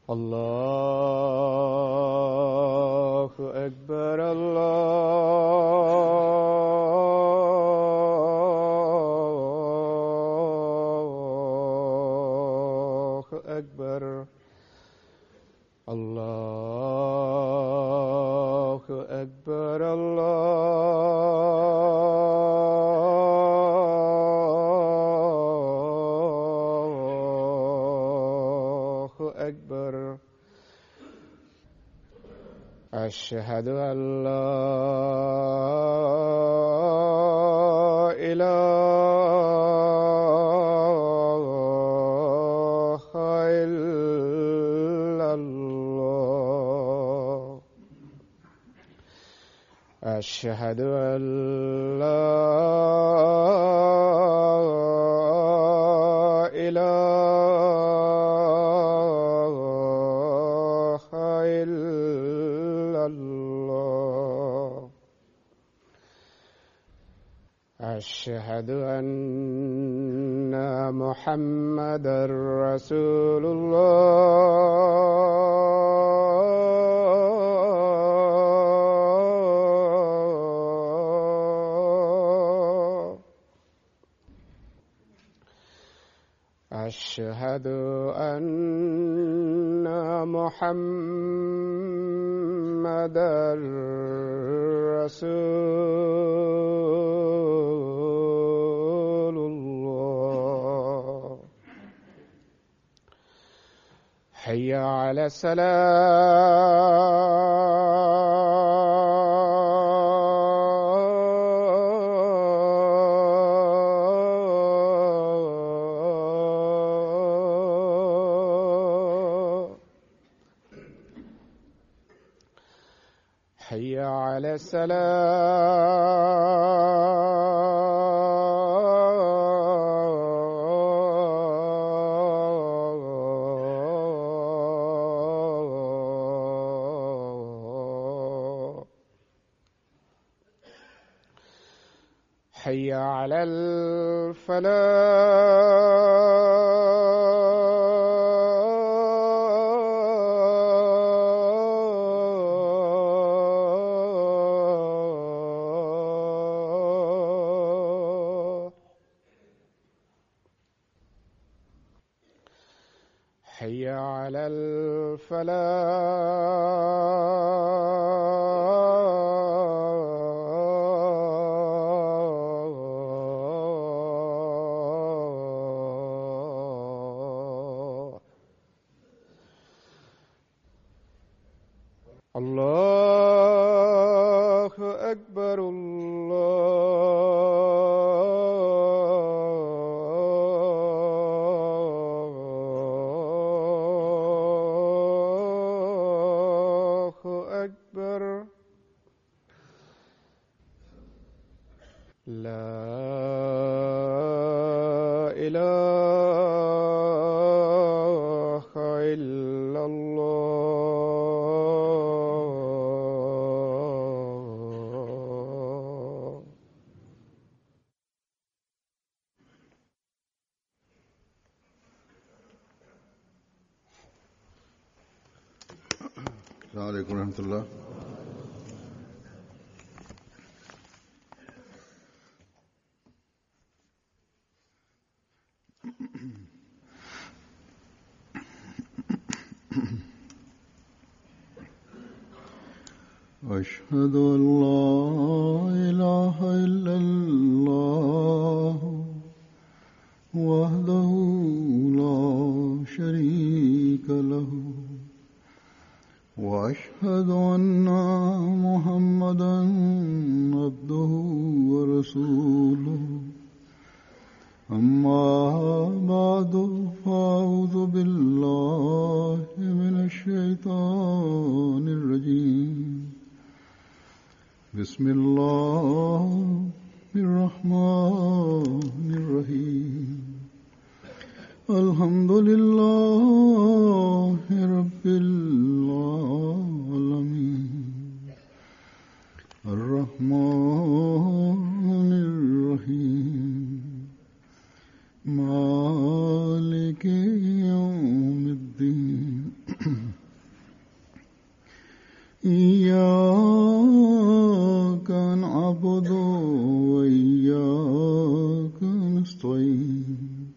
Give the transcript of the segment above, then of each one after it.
الله أكبر الله أكبر الله أكبر الله أكبر أشهد أن لا إله إلا الله أشهد أن لا إله إلا الله أشهد أن محمدا رسول الله أشهد أن محمدا رسول الله حي على السلام حي على السلام حي على الفلاح حي على الفلاح الله أكبر الله أكبر لا إله إلا الله السلام عليكم ورحمة الله أشهد أن لا إله إلا الله وحده لا شريك له واشهد ان محمدا عبده ورسوله اما بعد فاعوذ بالله من الشيطان الرجيم بسم الله الرحمن الرحيم الحمد لله رب العالمين الرحمن الرحيم مالك يوم الدين إياك نعبد وإياك نستعين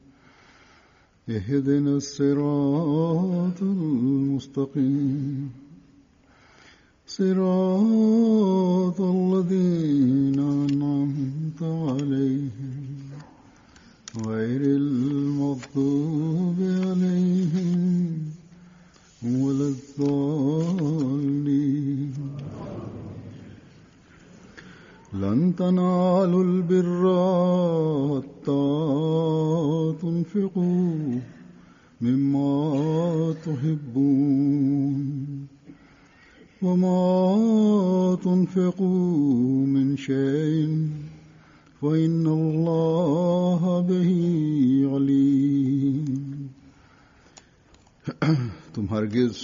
اهدنا الصراط المستقيم صراط الذين أنعمت عليهم غير المغضوب عليهم ولا الضالين لن تنالوا البر حتى تنفقوا مما تحبون وما تنفقوا من شيء فإن الله به عليم तुम हरगिज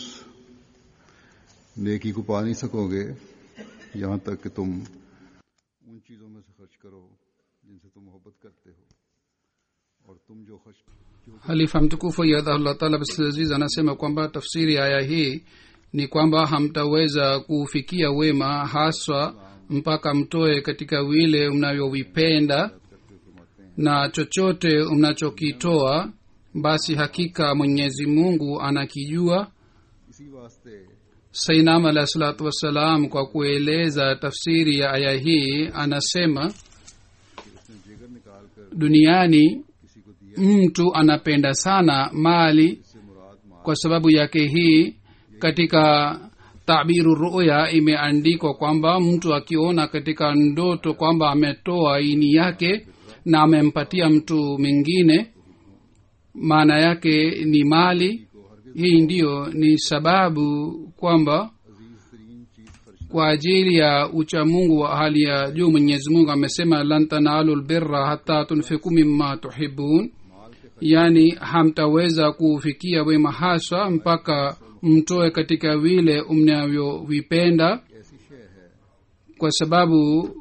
नेकी को पा नहीं सकोगे यहाँ तक कि तुम उन चीजों में से खर्च करो जिनसे तुम मोहब्बत करते हो और तुम जो खर्च halifa mtukufu yadhahullah taala bsalaziz anasema kwamba tafsiri ya aya hii ni kwamba hamtaweza kufikia wema haswa mpaka mtoe katika vile mnavyovipenda na chochote mnachokitoa basi hakika mwenyezi mungu anakijua इसी वास्ते sainam alahi salatu wassalam kwa kueleza tafsiri ya aya hii anasema उसने जिगर निकाल कर duniani किसी को दिया mtu anapenda sana mali से मुराद माल kwa sababu yake hii katika tabiru ruya imeandikwa kwamba mtu akiona katika ndoto kwamba ametoa ini yake na amempatia mtu mwingine maana yake ni mali hii ndiyo ni sababu kwamba अजीज तरीन चीज खर्च kwa ajili ya uchamungu wa hali ya juu mwenyezi mungu amesema lan tanalu lbirra hata tunfiku mima tuhibun yaani hamtaweza kufikia wema haswa mpaka mtoe katika vile mnavyovipenda ऐसी शय है kwa sababu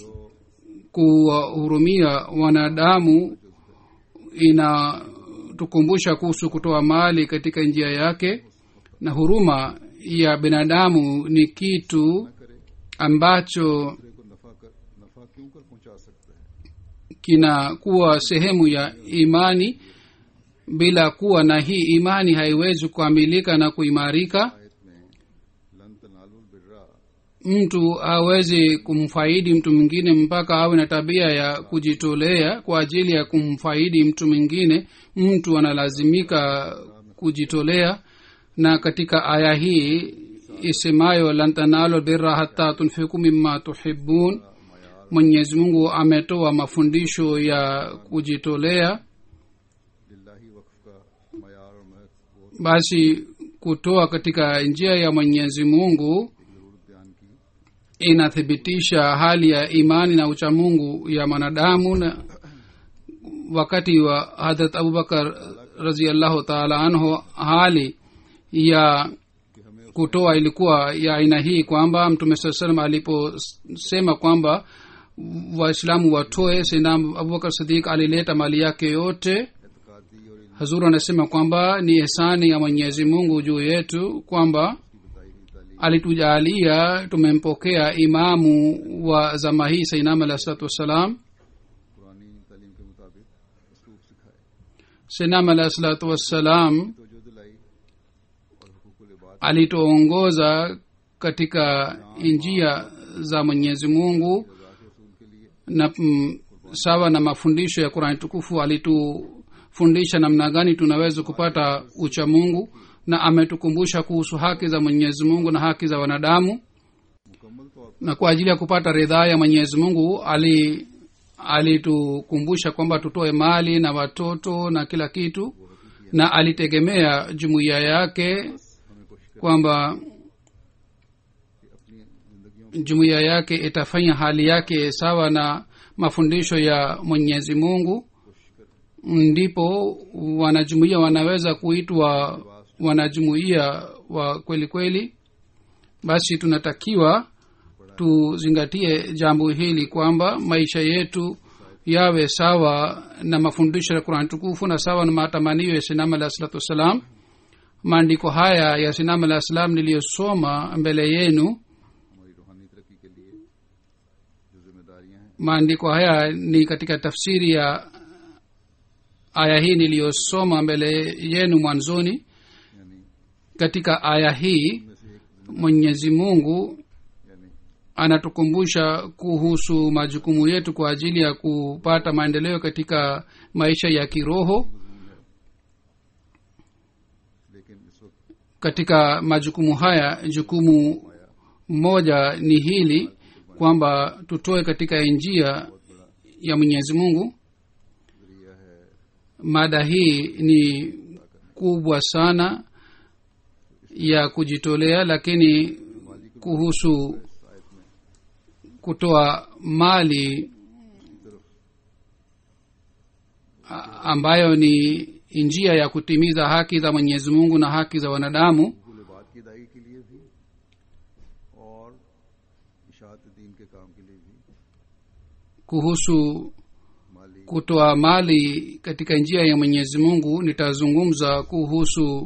kuwahurumia wanadamu inatukumbusha kuhusu kutoa mali katika njia yake na huruma ya binadamu ni kitu ambacho दूसरे को नफा कर नफा क्यों कर पहुंचा सकता है kinakuwa sehemu ya imani bila kuwa na hii imani haiwezi kukamilika na kuimarika आयत में लन तनालुल Birra mtu hawezi kumfaidi mtu mwingine mpaka awe na tabia ya kujitolea kwa ajili ya kumfaidi mtu mwingine mtu analazimika kujitolea na katika aya hii isemayo lan tanalu birra hata tunfiku mima tuhibun mwenyezi mungu ametoa mafundisho ya kujitolea लिल्लाही वक्फ का मयार और महक वो basi kutoa katika njia ya mwenyezi mungu जरूरत बयान की inathibitisha hali ya imani na uchamungu ya mwanadamu na wakati wa hadrat abubakar raziallahu taala anhu hali ya kutoa ilikuwa ya aina hii kwamba mtume saa salam aliposema kwamba waislamu watoe sina abubakar sidik alileta mali yake yote एतकादी और इल्म hazuru anasema kwamba ni ihsani ya mwenyezi mungu juu yetu kwamba बताई हुई तालीम alitujalia tumempokea imamu wa zama hii sainam alahi salatu wassalam पुरानी तालीम के मुताबिक उसलूब सिखाए sainam alahi salatu wassalam तो जो दिलाई और हुकूकुल इबाद alituongoza katika njia za mwenyezi mungu Razzaq रसूल के लिए na mm, sawa na mafundisho ya qurani tukufu alitufundisha namna gani tunaweza kupata ucha mungu na ametukumbusha kuhusu haki za mwenyezi mungu na haki za wanadamu मुकम्मल तौर na kwa ajili ya kupata ridhaa ya mwenyezi mungu ali alitukumbusha kwamba tutoe mali na watoto na kila kitu na alitegemea jumuiya yake पर हमें कोशिश kwamba करके अपनी जिंदगियों jumuiya yake itafanya hali yake sawa na mafundisho ya mwenyezi mungu ndipo wanajumuiya wanaweza kuitwa wanajumuiya wa kweli kweli basi tunatakiwa tuzingatie jambo hili kwamba maisha yetu yawe sawa na mafundisho ya qurani tukufu na sawa na matamanio ya sinama alah salatu wassalam maandiko haya ya sinam alah salam niliyosoma mbele yenu हमारी रूहानी तरक्की के लिए जो जिम्मेदारियां हैं maandiko haya ni katika tafsiri ya aya hii niliyosoma mbele yenu mwanzoni यानी katika aya hii में से एक mwenyezi mungu यानी anatukumbusha kuhusu majukumu yetu kwa ajili ya kupata maendeleo katika maisha ya kiroho लेकिन इस वक्त katika majukumu haya jukumu moja ni hili kwamba tutoe katika njia ya mwenyezi mungu जरिया है mada hii ni kubwa sana ya kujitolea lakini kuhusu kutoa mali a- ambayo ni njia ya kutimiza haki za mwenyezi mungu na haki za wanadamu कुल बात की अदायगी के लिए भी और इशात दीन के काम के लिए भी kuhusu माली kutoa mali katika njia ya mwenyezi mungu nitazungumza kuhusu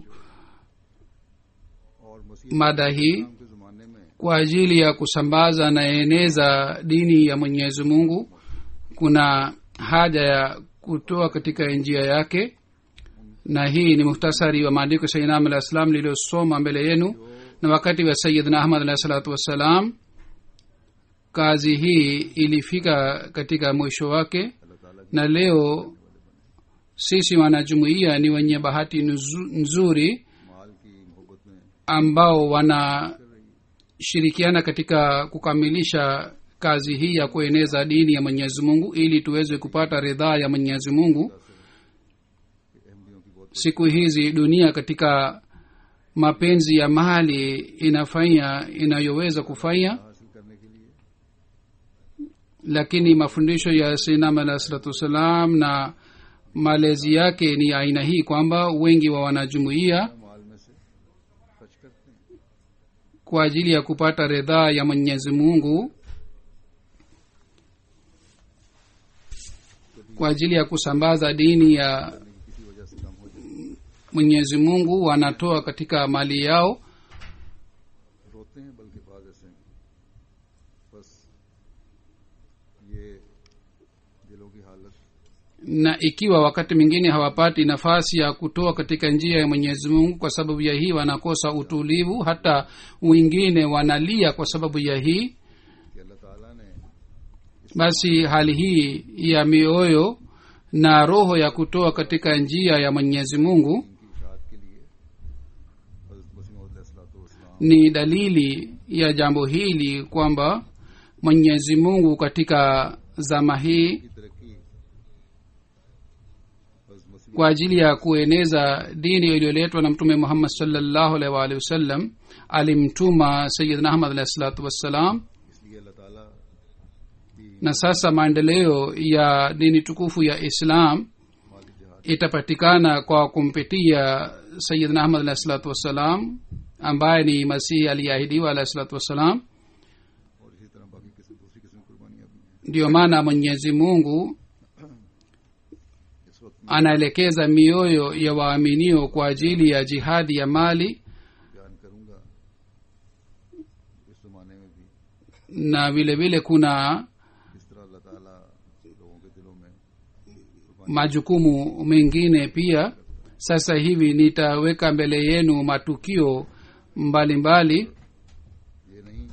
और मसीह mada hii के ज़माने में kwa ajili ya kusambaza na eneza dini ya mwenyezi mungu kuna haja ya kutoa katika njia yake na hii ni muhtasari wa maandiko sainam alah salam lililosoma mbele yenu na wakati wa sayidna ahmad alahi salatu wassalam kazi hii ilifika katika mwisho wake अल्लाह ताला na leo sisi wanajumuiya ni wenye bahati nzu- nzuri माल की मोहब्बत में ambao wanashirikiana katika kukamilisha kazi hii ya kueneza dini ya mwenyezi mungu ili tuweze kupata ridhaa ya mwenyezi mungu अहमदियों की बहुत siku hizi dunia katika mapenzi ya mali inafanya inayoweza kufanya हासिल करने के लिए lakini mafundisho ya sinam alah salatu wassalam na malezi yake ni aina hii kwamba wengi wa wanajumuiya माल में से खर्च करते हैं kwa ajili ya kupata ridhaa ya mwenyezi mungu kwa ajili ya kusambaza dini ya किसी वजह से कम हो जाए mwenyezi mungu wanatoa katika mali yao रोते हैं बल्कि बाज ऐसे हैं बस ये दिलों की हालत na ikiwa wakati mwingine hawapati nafasi ya kutoa katika njia ya mwenyezi mungu kwa sababu ya hii wanakosa utulivu hata wengine wanalia kwa sababu ya hii कि अल्लाह ताला ने basi hali hii ya mioyo na roho ya kutoa katika njia ya mwenyezi mungu इनकी इशात के लिए हजरत मसीह ni dalili ya jambo hili kwamba mwenyezi mungu katika zama hii की तरक्की हजरत मसीह kwa ajili ya kueneza dini iliyoletwa na mtume muhammad salllahu alaihi waalihi wasallam alimtuma sayidna ahmad alahi salatu wassalam इसलिए अल्लाह ताला की na sasa maendeleo ya dini tukufu ya islam माली जहाज itapatikana kwa kumpitia sayidna ahmad alahi salatu wassalam ambaye ni masihi aliyeahidiwa alahi salatu wassalam और इसी तरह बाकी किस्म दूसरी किस्म की कुर्बानियां भी हैं ndiyo maana mwenyezi mungu इस वक्त anaelekeza mioyo ya waaminio kwa ajili ya jihadi ya mali बयान करूंगा इस जमाने में भी na vile vile kuna किस तरह अल्लाह ताला लोगों के दिलों में majukumu mengine pia sasa hivi nitaweka mbele yenu matukio mbalimbali mbali, ये नहीं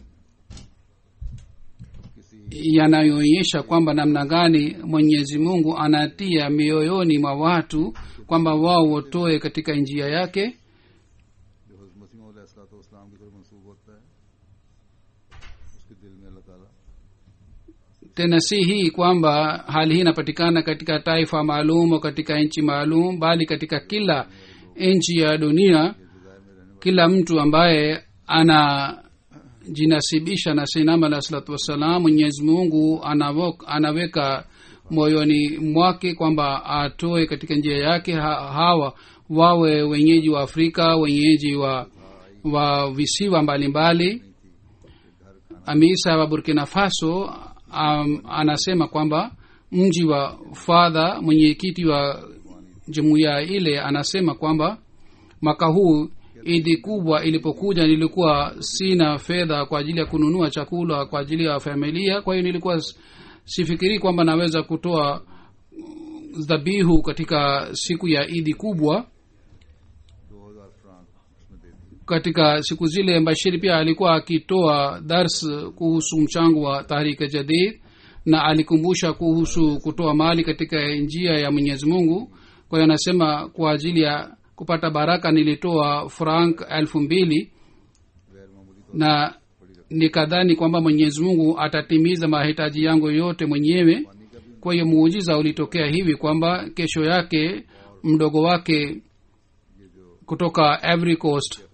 किसी yanayoonyesha kwamba namna gani mwenyezi mungu anatia mioyoni mwa watu kwamba wao watoe katika njia yake जो हजरत मसीह इस्लाम की तरफ मंसूब होता है उसके दिल में अल्लाह ताला tena si hii kwamba hali hii inapatikana katika taifa maalum au katika nchi maalum bali katika kila nchi ya dunia kila mtu ambaye anajinasibisha na sinama alah salatu wassalam mwenyezi mungu anawok- anaweka moyoni mwake kwamba atoe katika njia yake ha, hawa wawe wenyeji wa afrika wenyeji wa wa visiwa mbalimbali amisa wa burkina faso um, anasema kwamba mji wa fadha mwenyekiti wa jumuiya ile anasema kwamba mwaka huu idi kubwa ilipokuja nilikuwa sina fedha kwa ajili ya kununua chakula kwa ajili ya familia kwa hiyo nilikuwa s- sifikirii kwamba naweza kutoa dhabihu katika siku ya idi kubwa दो हजार फ्रांक उसमें दे दी katika siku zile bashiri pia alikuwa akitoa dars kuhusu mchango wa tahrika jadid na alikumbusha kuhusu kutoa mali katika njia ya mwenyezi mungu kwa hiyo anasema kwa ajili ya kupata baraka nilitoa frank elfu mbili गैर मामूली तो na nikadhani kwamba mwenyezi mungu atatimiza mahitaji yangu yote mwenyewe kwa hiyo muujiza ulitokea hivi kwamba kesho yake mdogo wake kutoka Ivory Coast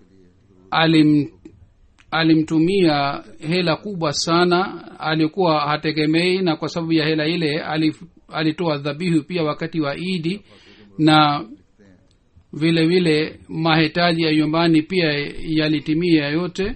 alim alimtumia hela kubwa sana alikuwa hategemei na kwa sababu ya hela ile alif, alitoa dhabihu pia wakati wa idi na vile vile mahitaji ya nyumbani pia yalitimia yote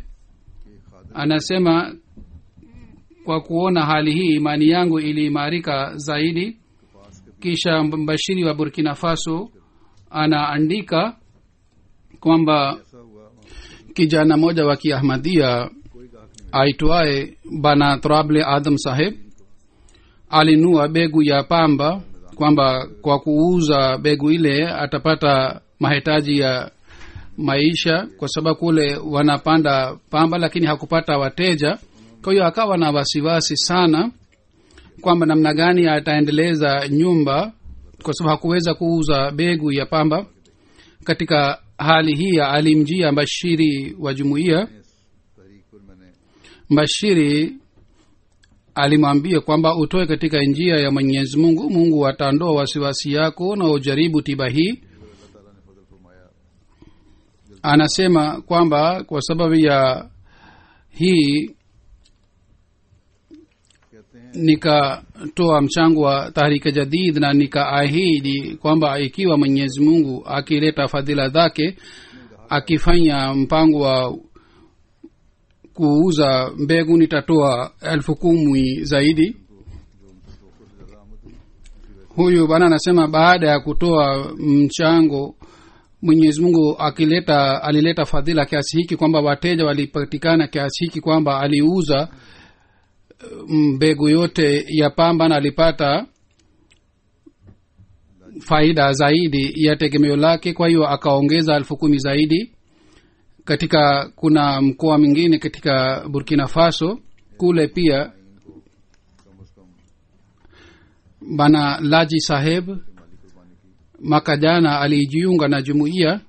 anasema kwa kuona hali hii imani yangu iliimarika zaidi kisha mbashiri wa burkina faso anaandika kwamba ऐसा हुआ वहाँ kijana mmoja wa kiahmadia aitwaye bana trable adam saheb alinua begu ya pamba kwamba kwa kuuza begu ile atapata mahitaji ya maisha kwa sababu kule wanapanda pamba lakini hakupata wateja kwa hiyo akawa na wasiwasi sana kwamba namna gani ataendeleza nyumba kwa sababu hakuweza kuuza begu ya pamba katika hali hii alimjia mbashiri wa jumuiya तहरीक पर मैंने mbashiri alimwambia kwamba utoe katika njia ya mwenyezi mungu mungu ataondoa wasiwasi yako na ujaribu tiba hii अल्लाह ताला ने फजल फरमाया anasema kwamba kwa sababu ya hii कहते हैं nikatoa mchango wa tahrika jadid na nikaahidi kwamba ikiwa mwenyezi mungu akileta fadhila zake akifanya mpango wa kuuza mbegu nitatoa elfu kumi zaidi huyu bwana anasema baada ya kutoa mchango mwenyezi mungu akileta alileta fadhila kiasi hiki kwamba wateja walipatikana kiasi hiki kwamba aliuza mbegu yote ya pamba na alipata faida zaidi ya tegemeo lake kwa hiyo akaongeza elfu kumi zaidi katika kuna mkoa mwingine katika burkina faso kule pia bana laji saheb mwaka jana alijiunga na jumuiya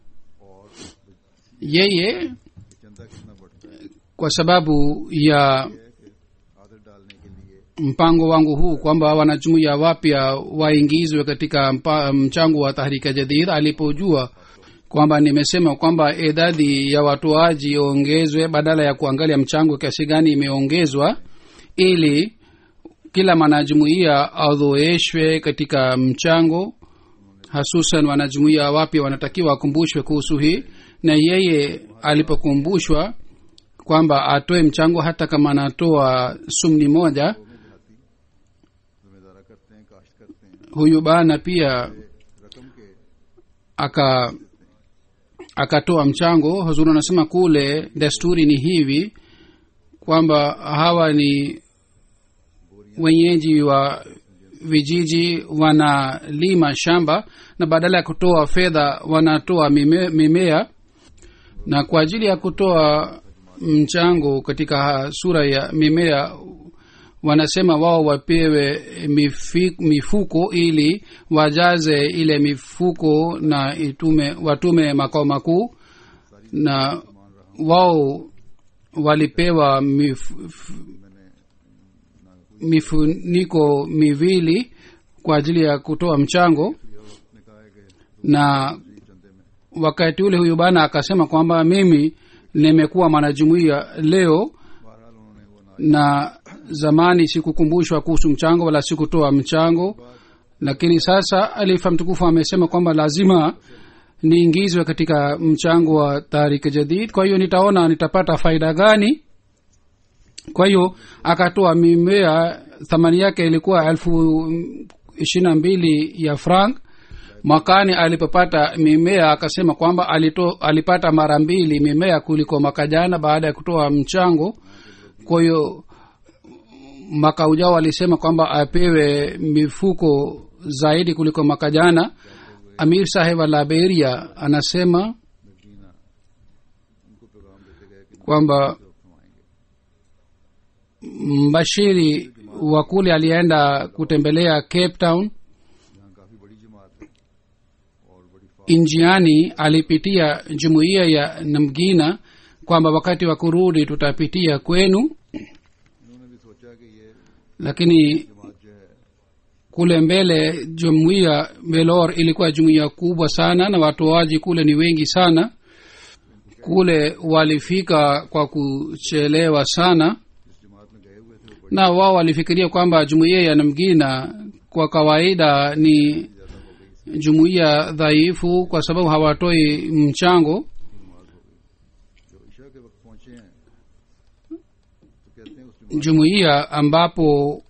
yeye चंदा कितना बढ़ता है kwa sababu ya आदत डालने के लिए mpango wangu huu kwamba wanajumuiya wapya waingizwe katika mpa, mchango wa tahrika jadid alipojua kwamba nimesema kwamba idadi ya watoaji iongezwe badala ya kuangalia mchango kiasi gani imeongezwa ili kila mwanajumuiya adhoeshwe katika mchango hasusan wanajumuiya wapya wanatakiwa wakumbushwe kuhusu hii na yeye alipokumbushwa kwamba atoe mchango hata kama anatoa sumni moja जिम्मेदारा करते हैं काश्त करते हैं huyu bana pia रकम के aka akatoa mchango huzuri anasema kule desturi ni hivi kwamba hawa ni wenyeji wa vijiji wanalima shamba na badala ya kutoa fedha wanatoa mime, mimea na kwa ajili ya kutoa mchango katika sura ya mimea wanasema wao wapewe mifi, mifuko ili wajaze ile mifuko na itume watume makao makuu na wao walipewa mif, mifuniko miwili kwa ajili ya kutoa mchango ने कहा है कि na चंदे में wakati ule huyu bana akasema kwamba mimi nimekuwa mwanajumuiya leo बहरहाल उन्होंने वो ना na zamani sikukumbushwa kuhusu mchango wala sikutoa mchango lakini sasa alifa mtukufu amesema kwamba lazima niingizwe katika mchango wa tarik jadid kwa hiyo nitaona nitapata faida gani kwa hiyo akatoa mimea thamani yake ilikuwa elfu ishiri na mbili ya frank mwakani alipopata mimea akasema kwamba alito, alipata mara mbili mimea kuliko mwaka jana baada ya kutoa mchango kwa hiyo mwaka ujao alisema kwamba apewe mifuko zaidi kuliko mwaka jana amir saheb wa liberia anasema kwamba mbashiri wa kule alienda kutembelea cape town यहाँ काफी बड़ी जमात है और बड़ी njiani alipitia jumuiya ya namgina kwamba wakati wa kurudi tutapitia kwenu इन्होंने भी सोचा कि ये lakini जमात जो है kule mbele jumuiya belor ilikuwa jumuiya kubwa sana na watoaji kule ni wengi sana kule walifika kwa kuchelewa sana जिस जमात में गए हुए थे वो na wao walifikiria kwamba jumuiya ya namgina kwa kawaida ni jumuiya dhaifu kwa sababu hawatoi mchango जो ईशा के वक्त पहुंचे हैं तो कहते हैं उस जमात jumuiya ambapo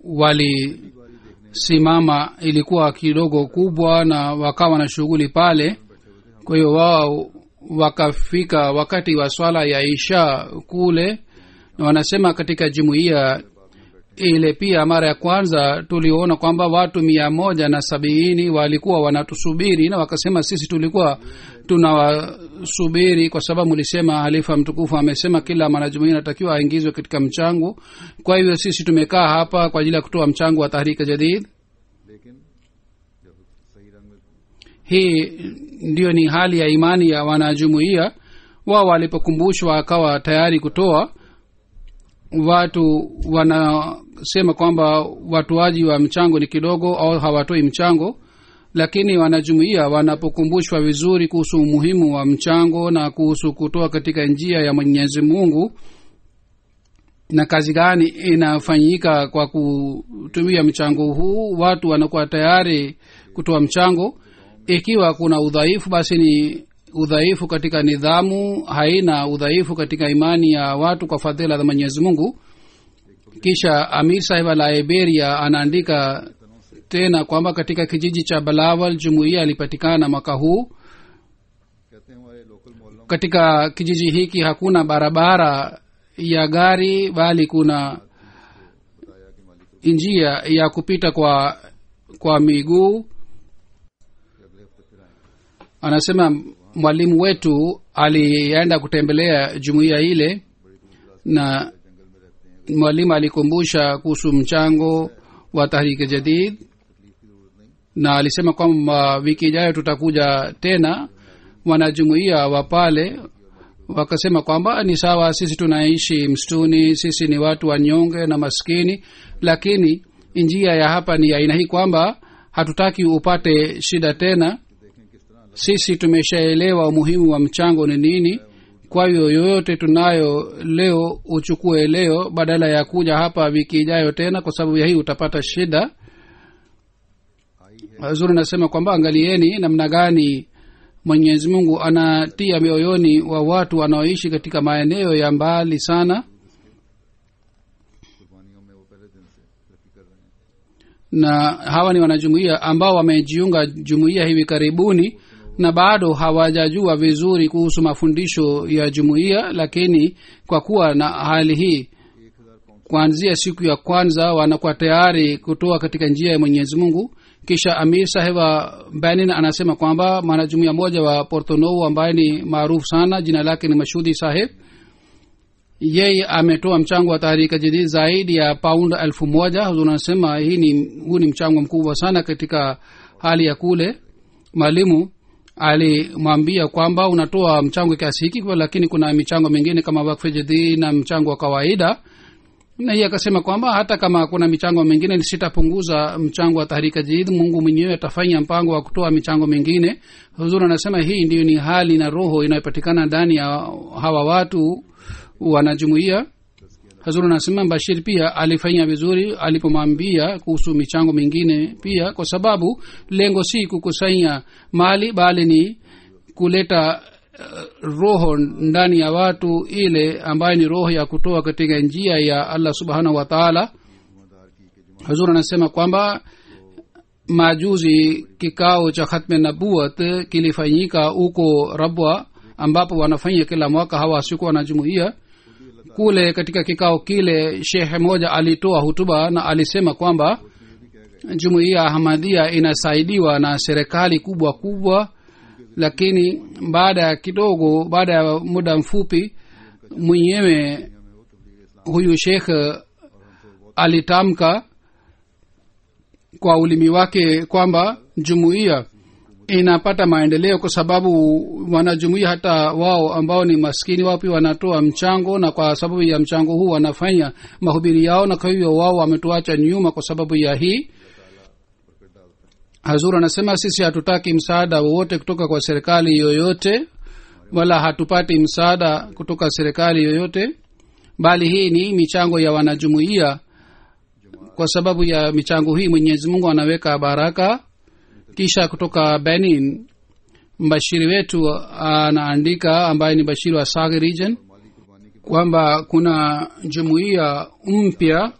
walisimama ilikuwa kidogo kubwa na wakawa na shughuli pale kwa hiyo wao wakafika wakati wa swala ya isha kule na wanasema katika jumuiya ile pia mara ya kwanza tuliona kwamba watu mia moja na sabini walikuwa wanatusubiri na wakasema sisi tulikuwa tunawasubiri kwa sababu mlisema halifa mtukufu amesema kila mwanajumuia anatakiwa aingizwe katika mchango kwa hivyo sisi tumekaa hapa kwa ajili ya kutoa mchango wa tahrika jadid लेकिन जब सही रंग में hii ndiyo ni hali ya imani ya wanajumuia wao walipokumbushwa akawa tayari kutoa watu wanasema kwamba watoaji wa mchango ni kidogo au hawatoi mchango lakini wanajumuia wanapokumbushwa vizuri kuhusu umuhimu wa mchango na kuhusu kutoa katika njia ya mwenyezi mungu na kazi gani inafanyika kwa kutumia mchango huu watu wanakuwa tayari kutoa mchango ikiwa kuna udhaifu basi ni udhaifu katika nidhamu haina udhaifu katika imani ya watu kwa fadhila za mwenyezi mungu kisha amir sahib wa liberia anaandika tena kwamba katika kijiji cha balawal jumuiya ilipatikana mwaka huu कहते हैं हमारे लोकल मोहल्लों katika kijiji hiki hakuna barabara ya gari bali kuna njia ya kupita kwa kwa miguu anasema mwalimu wetu alienda kutembelea jumuiya ile na mwalimu alikumbusha kuhusu mchango wa tahriki jadid na alisema kwamba wiki ijayo tutakuja tena wanajumuia wa pale wakasema kwamba ni sawa sisi tunaishi msituni sisi ni watu wanyonge na maskini lakini njia ya hapa ni aina hii kwamba hatutaki upate shida tena sisi tumeshaelewa umuhimu wa mchango ni nini kwa hiyo yoyote tunayo leo uchukue leo badala ya kuja hapa wiki ijayo tena kwa sababu ya hii utapata shida zuri nasema kwamba angalieni namna gani mwenyezi mungu anatia mioyoni wa watu wanaoishi katika maeneo ya mbali sana कुर्बानियों में वो पहले दिन से तरक्की कर रहे हैं na hawa ni wanajumuia ambao wamejiunga jumuiya hivi karibuni na bado hawajajua vizuri kuhusu mafundisho ya jumuiya lakini kwa kuwa na hali hii kuanzia siku ya kwanza wanakuwa tayari kutoa katika njia ya mwenyezi mungu kisha amir saheb wa benin anasema kwamba mwanajumuia moja wa portonou ambaye ni maarufu sana jina lake ni mashudi saheb yeye ametoa mchango wa tahrika jadid zaidi ya paund elfu moja huzur anasema hii ni huu ni mchango mkubwa sana katika hali ya kule mwalimu alimwambia kwamba unatoa mchango kiasi hiki kwa lakini kuna michango mingine kama wakfe jadid na mchango wa kawaida na hiye akasema kwamba hata kama kuna michango mingine sitapunguza mchango wa tahrika jadid mungu mwenyewe atafanya mpango wa kutoa michango mingine huzuri anasema hii ndiyo ni hali na roho inayopatikana ndani ya hawa watu wanajumuia hazur anasema bashir pia alifanya vizuri alipomwambia kuhusu michango mingine pia kwa sababu lengo si kukusanya mali bali ni kuleta uh, roho ndani ya watu ile ambayo ni roho ya kutoa katika njia ya allah subhanahu wa taala hazur anasema kwamba majuzi kikao cha khatme nabuat kilifanyika huko rabwa ambapo wanafanya kila mwaka hawa siku wanajumuia kule katika kikao kile shehe moja alitoa hutuba na alisema kwamba jumuiya ahmadhia inasaidiwa na serikali kubwa kubwa lakini baada ya kidogo baada ya muda mfupi mwenyewe huyu shekh alitamka kwa ulimi wake kwamba jumuiya inapata maendeleo kwa sababu wanajumuia hata wao ambao ni maskini wao pia wanatoa mchango na kwa sababu ya mchango huu wanafanya mahubiri yao na kwa hivyo wao wametuacha nyuma kwa sababu ya hii hazur anasema sisi hatutaki msaada wowote kutoka kwa serikali yoyote wala hatupati msaada kutoka serikali yoyote bali hii ni michango ya wanajumuia kwa sababu ya michango hii mwenyezi mungu anaweka baraka kisha kutoka benin mbashiri wetu anaandika ambaye ni bashiri wa sag region kwamba kuna jumuiya mpya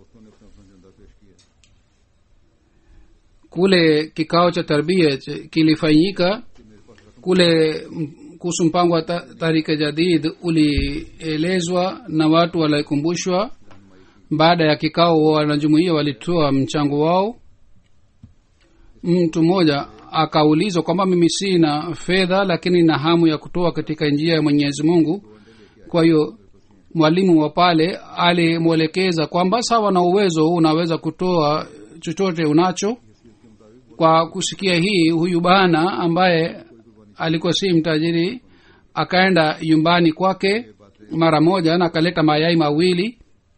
kule kikao cha tarbia kilifanyika kule kuhusu mpango wa ta- tarika jadid ulielezwa na watu walikumbushwa baada ya kikao wanajumuia walitoa mchango wao mtu mmoja akaulizwa kwamba mimi sina fedha lakini na hamu ya kutoa katika njia ya mwenyezi mungu kwa hiyo mwalimu wa pale alimwelekeza kwamba sawa na uwezo unaweza kutoa chochote unacho kwa kusikia hii huyu bana ambaye alikuwa si mtajiri akaenda nyumbani kwake mara moja na akaleta mayai mawili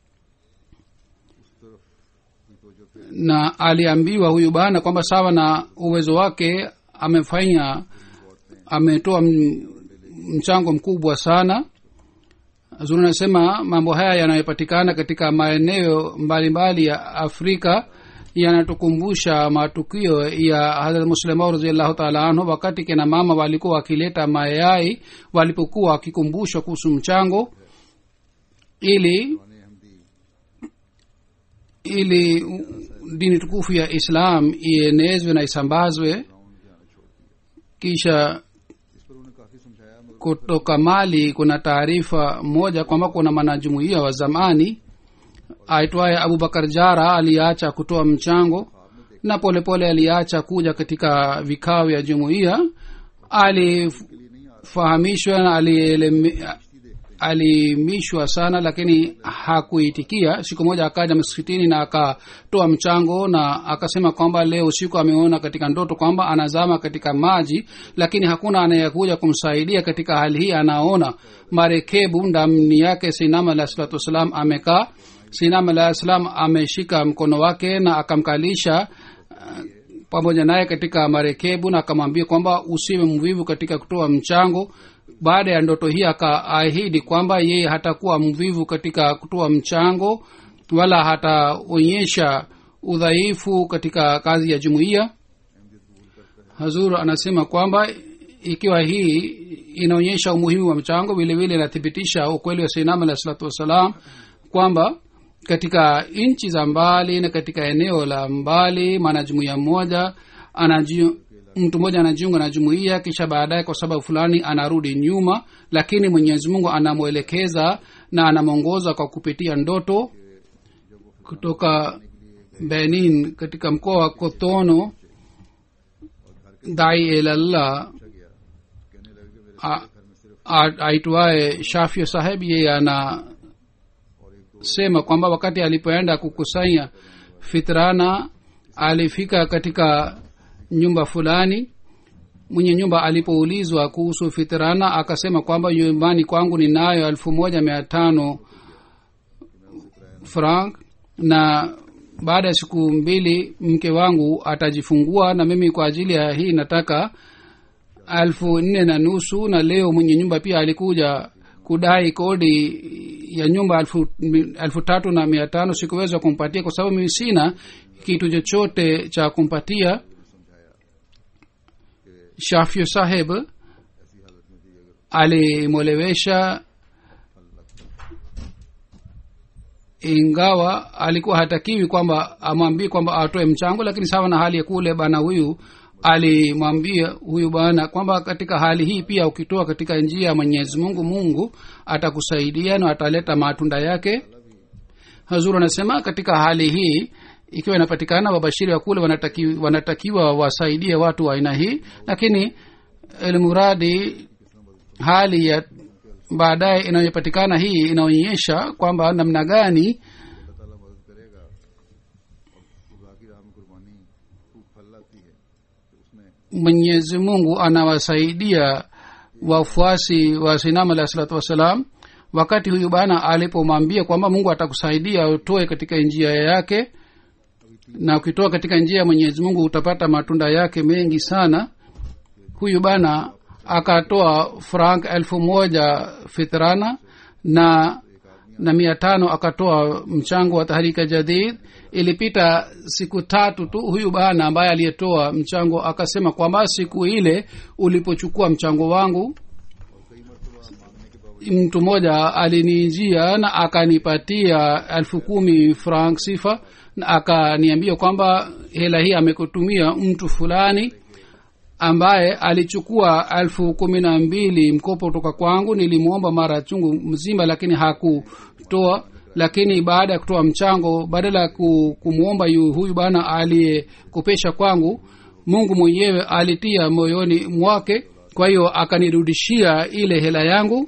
na aliambiwa huyu bana kwamba sawa na uwezo wake amefanya ametoa m- mchango mkubwa sana zuri anasema mambo haya yanayopatikana katika maeneo mbalimbali ya afrika yanatukumbusha matukio ya hadrat muslimau raziallahu taala anhu wakati kina mama walikuwa wakileta mayai walipokuwa wakikumbushwa kuhusu mchango ili ili dini tukufu ya islam ienezwe na isambazwe kisha kutoka mali kuna taarifa moja kwamba kuna mwanajumuia wa zamani aitwaye abubakar jara aliacha kutoa mchango na polepole aliacha kuja katika vikao vya jumuiya alifahamishwa na alieleme- alimishwa sana lakini hakuitikia siku moja akaja msikitini na akatoa mchango na akasema kwamba leo usiku ameona katika ndoto kwamba anazama katika maji lakini hakuna anayekuja kumsaidia katika hali hii anaona marekebu ndani yake sinam alah salatu wassalam amekaa sinam alah salam ameshika mkono wake na akamkalisha uh, pamoja naye katika marekebu na akamwambia kwamba usiwe mvivu katika kutoa mchango baada ya ndoto hii akaahidi kwamba yeye hatakuwa mvivu katika kutoa mchango wala hataonyesha udhaifu katika kazi ya jumuiya hazur anasema kwamba ikiwa hii inaonyesha umuhimu wa mchango vile vile inathibitisha ukweli wa sainam alah salatu wassalam kwamba katika nchi za mbali na katika eneo la mbali mwanajumuiya mmoja anaji mtu mmoja anajiunga na jumuiya kisha baadaye kwa sababu fulani anarudi nyuma lakini mwenyezi mungu anamwelekeza na anamwongoza kwa kupitia ndoto kutoka benin katika mkoa wa kotono dai elallah a- a- aitwaye shafio saheb yeye anasema kwamba wakati alipoenda kukusanya fitrana alifika katika nyumba fulani mwenye nyumba alipoulizwa kuhusu fitrana akasema kwamba nyumbani kwangu ninayo elfu moja mia tano frank na baada ya siku mbili mke wangu atajifungua na mimi kwa ajili ya hii nataka elfu nne na nusu na leo mwenye nyumba pia alikuja kudai kodi ya nyumba elfu, elfu tatu na mia tano sikuweza kumpatia kwa sababu mimi sina kitu chochote cha kumpatia shafio saheb alimwelewesha ingawa alikuwa hatakiwi kwamba amwambie kwamba atoe mchango lakini sawa na hali ya kule bana huyu alimwambia huyu bwana kwamba katika hali hii pia ukitoa katika njia ya mwenyezi mungu mungu atakusaidia na ataleta matunda yake hazur anasema katika hali hii ikiwa inapatikana wabashiri wa kule wanatakiwa, wanatakiwa wasaidie watu wa aina hii lakini elmuradi hali ya baadaye inayopatikana hii inaonyesha kwamba namna gani अल्लाह ताला मदद करेगा और खुदा की राह में कुर्बानी खूब फल लाती है तो उसमें mwenyezi mungu anawasaidia wafuasi wa sinam alahi salatu wassalam wakati huyu bana alipomwambia kwamba mungu atakusaidia utoe katika njia yake na ukitoa katika njia ya mwenyezi mungu utapata matunda yake mengi sana huyu bana akatoa frank elfu moja fitrana na na mia tano akatoa mchango wa tahrika jadid ilipita siku tatu tu huyu bana ambaye aliyetoa mchango akasema kwamba siku ile ulipochukua mchango wangu mtu mmoja alinijia na akanipatia elfu kumi frank sifa na akaniambia kwamba hela hii amekutumia mtu fulani ambaye alichukua elfu kumi na mbili mkopo kutoka kwangu nilimwomba mara chungu mzima lakini hakutoa lakini baada ya kutoa mchango badala ya ku- kumwomba yu- huyu bana aliyekopesha kwangu mungu mwenyewe alitia moyoni mwake kwa hiyo akanirudishia ile hela yangu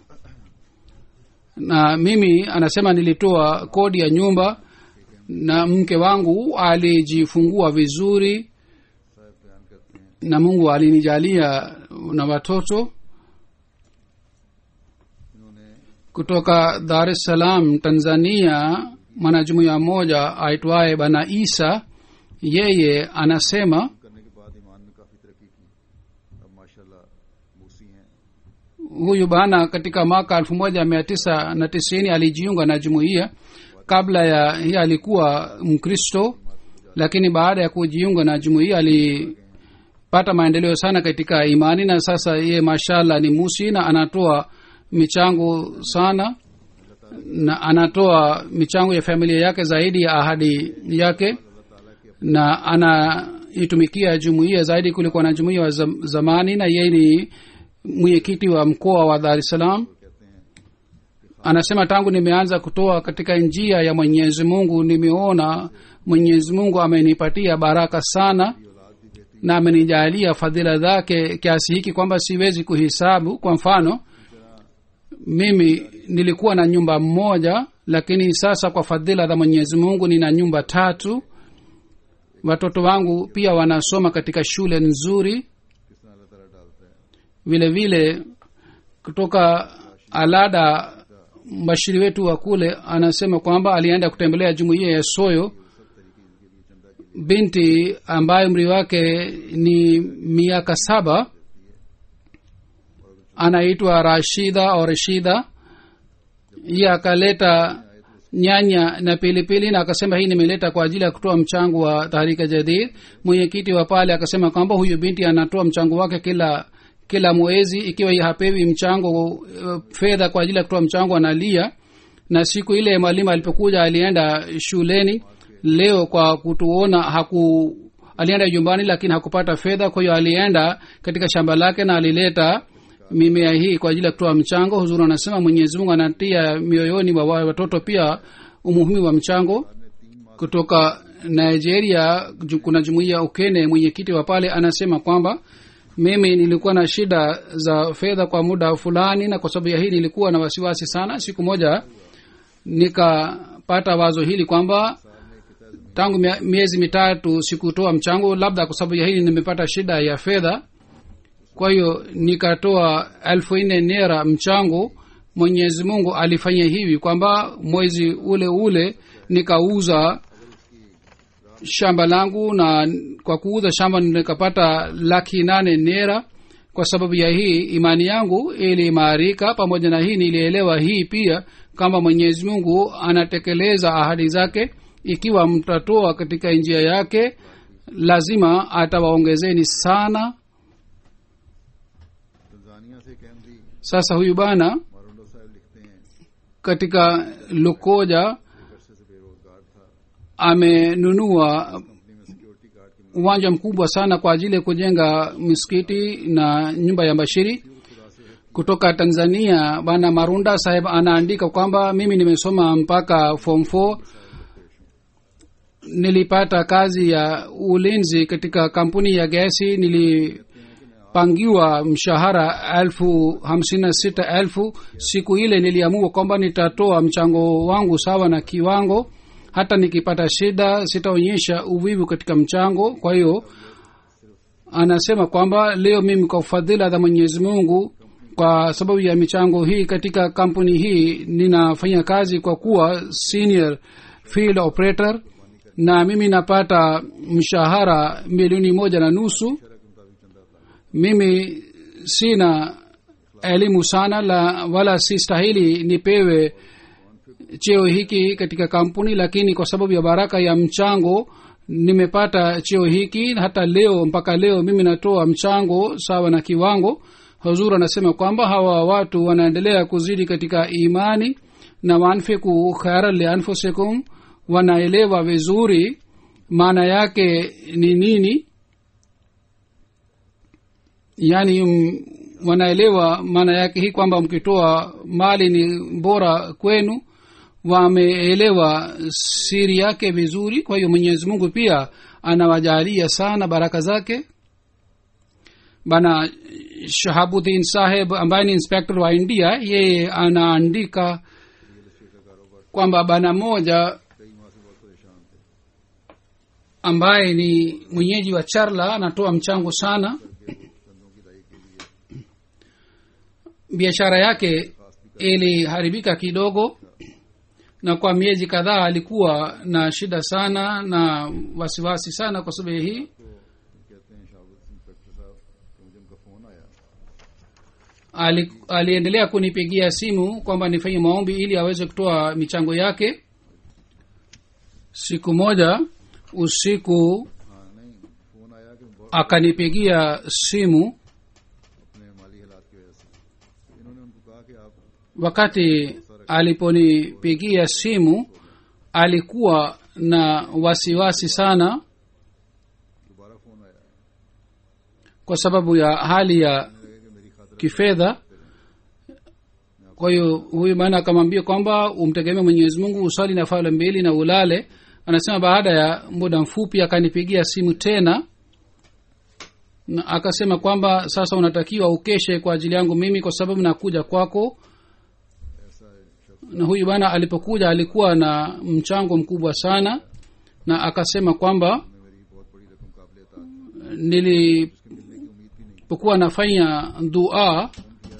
na mimi anasema nilitoa kodi ya nyumba na mke wangu alijifungua vizuri na mungu alinijalia na watoto kutoka dar es salaam tanzania mwanajumuiya mmoja aitwaye bana isa yeye anasema करने के बाद ईमान में काफी तरक्की की अब माशाल्लाह मूसी हैं huyu bana katika mwaka elfu moja mia tisa na tisini alijiunga na jumuiya kabla ya hii alikuwa mkristo lakini baada ya kujiunga na jumuiya alipata maendeleo sana katika imani na sasa yeye mashallah ni musi na anatoa michango sana na anatoa michango ya familia yake zaidi ya ahadi yake na anaitumikia jumuiya zaidi kuliko na jumuiya wa zam- zamani na yeye ni mwenyekiti wa mkoa wa dar es salaam anasema tangu nimeanza kutoa katika njia ya mwenyezi mungu nimeona mwenyezi mungu amenipatia baraka sana na amenijalia fadhila zake kiasi hiki kwamba siwezi kuhisabu kwa mfano mimi nilikuwa na nyumba moja lakini sasa kwa fadhila za mwenyezi mungu nina nyumba tatu watoto wangu pia wanasoma katika shule nzuri किस तरह अल्लाह ताला डालता है vile vile kutoka alada mbashiri wetu wa kule anasema kwamba alienda kutembelea jumuiya ya soyo binti ambaye umri wake ni miaka saba anaitwa rashida au rashida iye akaleta nyanya na pilipili na akasema hii nimeleta kwa ajili ya kutoa mchango wa taharika jadid mwenyekiti wa pale akasema kwamba huyu binti anatoa mchango wake kila kila mwezi ikiwa ye hapewi mchango uh, fedha kwa ajili ya kutoa mchango analia na siku ile mwalimu alipokuja alienda shuleni leo kwa kutuona haku alienda nyumbani lakini hakupata fedha kwa hiyo alienda katika shamba lake na alileta mimea hii kwa ajili ya kutoa mchango huzuri anasema mwenyezi mungu anatia mioyoni wa wa- watoto pia umuhimu wa mchango kutoka nigeria ju- kuna jumuiya ukene mwenyekiti wa pale anasema kwamba mimi nilikuwa na shida za fedha kwa muda fulani na kwa sababu ya hii nilikuwa na wasiwasi sana siku moja nikapata wazo hili kwamba tangu mia- miezi mitatu sikutoa mchango labda kwa sababu ya hili nimepata shida ya fedha kwa hiyo nikatoa elfu nne nera mchango mwenyezi mungu alifanya hivi kwamba mwezi ule ule nikauza shamba langu na kwa kuuza shamba nikapata laki nane nera kwa sababu ya hii imani yangu iliimarika pamoja na hii nilielewa hii pia kama mwenyezi mungu anatekeleza ahadi zake ikiwa mtatoa katika njia yake lazima atawaongezeni sana Tanzania से एक Ahmadi sasa huyu bana मारोंडो साहब लिखते हैं katika lukoja अरसे से amenunua uwanja mkubwa sana kwa ajili ya kujenga misikiti na nyumba ya bashiri kutoka tanzania bana marunda saheb anaandika kwamba mimi nimesoma mpaka form 4 nilipata kazi ya ulinzi katika kampuni ya gesi nilipangiwa mshahara elfu hamsini na sita elfu siku ile niliamua kwamba nitatoa mchango wangu sawa na kiwango hata nikipata shida sitaonyesha uvivu katika mchango kwa hiyo anasema kwamba leo mimi kwa fadhila za mwenyezi mungu kwa sababu ya michango hii katika kampuni hii ninafanya kazi kwa kuwa senior field operator na mimi napata mshahara milioni moja na nusu mimi sina elimu sana la wala si stahili nipewe cheo hiki katika kampuni lakini kwa sababu ya baraka ya mchango nimepata cheo hiki hata leo mpaka leo mimi natoa mchango sawa na kiwango huzur anasema kwamba hawa watu wanaendelea kuzidi katika imani na wanfiku khairan lianfusikum wanaelewa vizuri maana yake ni nini yaani m- wanaelewa maana yake hii kwamba mkitoa mali ni bora kwenu wameelewa siri yake vizuri kwa hiyo mwenyezi mungu pia anawajalia sana baraka zake bana shahabuddin saheb ambaye ni inspector wa india yeye anaandika kwamba bana moja ambaye ni mwenyeji wa charla anatoa mchango sana biashara yake iliharibika kidogo na kwa miezi kadhaa alikuwa na shida sana na wasiwasi sana kwa sababu ya hii कहते हैं शाहबुद इंस्पेक्टर साहब कि मुझे उनका फोन आया ali, aliendelea kunipigia simu kwamba nifanye maombi ili aweze kutoa michango yake siku moja usiku हाँ नहीं फोन आया कि बहुत akanipigia simu अपने माली हालात की वजह से इन्होंने उनको कहा कि आप wakati aliponipigia simu alikuwa na wasiwasi sana दोबारा फोन आया kwa sababu ya hali ya लगे कि मेरी खातिर kifedha kwa hiyo huyu bwana akamwambia kwamba umtegemee mwenyezi mungu usali na fala mbili na ulale anasema baada ya muda mfupi akanipigia simu tena na akasema kwamba sasa unatakiwa ukeshe kwa ajili yangu mimi kwa sababu nakuja kwako na huyu bwana alipokuja alikuwa na mchango mkubwa sana na akasema kwamba मेरी बहुत बड़ी रकम काबिल अता nilipokuwa nafanya dua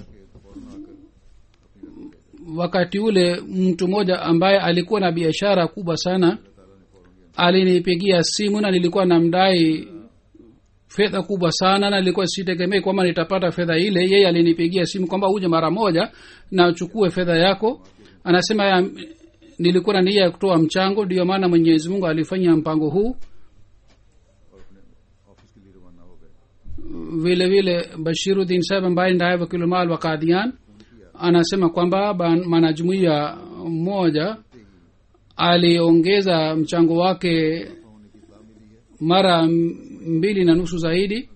wakati ule mtu mmoja ambaye alikuwa na biashara kubwa sana alinipigia simu na nilikuwa namdai fedha kubwa sana na nilikuwa sitegemei kwamba nitapata fedha ile yeye alinipigia simu kwamba uje mara moja na uchukue fedha yako anasema ya, nilikuwa na nia ya kutoa mchango ndiyo maana mwenyezi mungu alifanya mpango huu office के लिए रवाना हो गए vile vile bashiruddin saheb ambaye ndaye wakilumal wa kadian anasema kwamba ban- mwanajumuiya mmoja aliongeza mchango wake mara m- mbili na nusu zaidi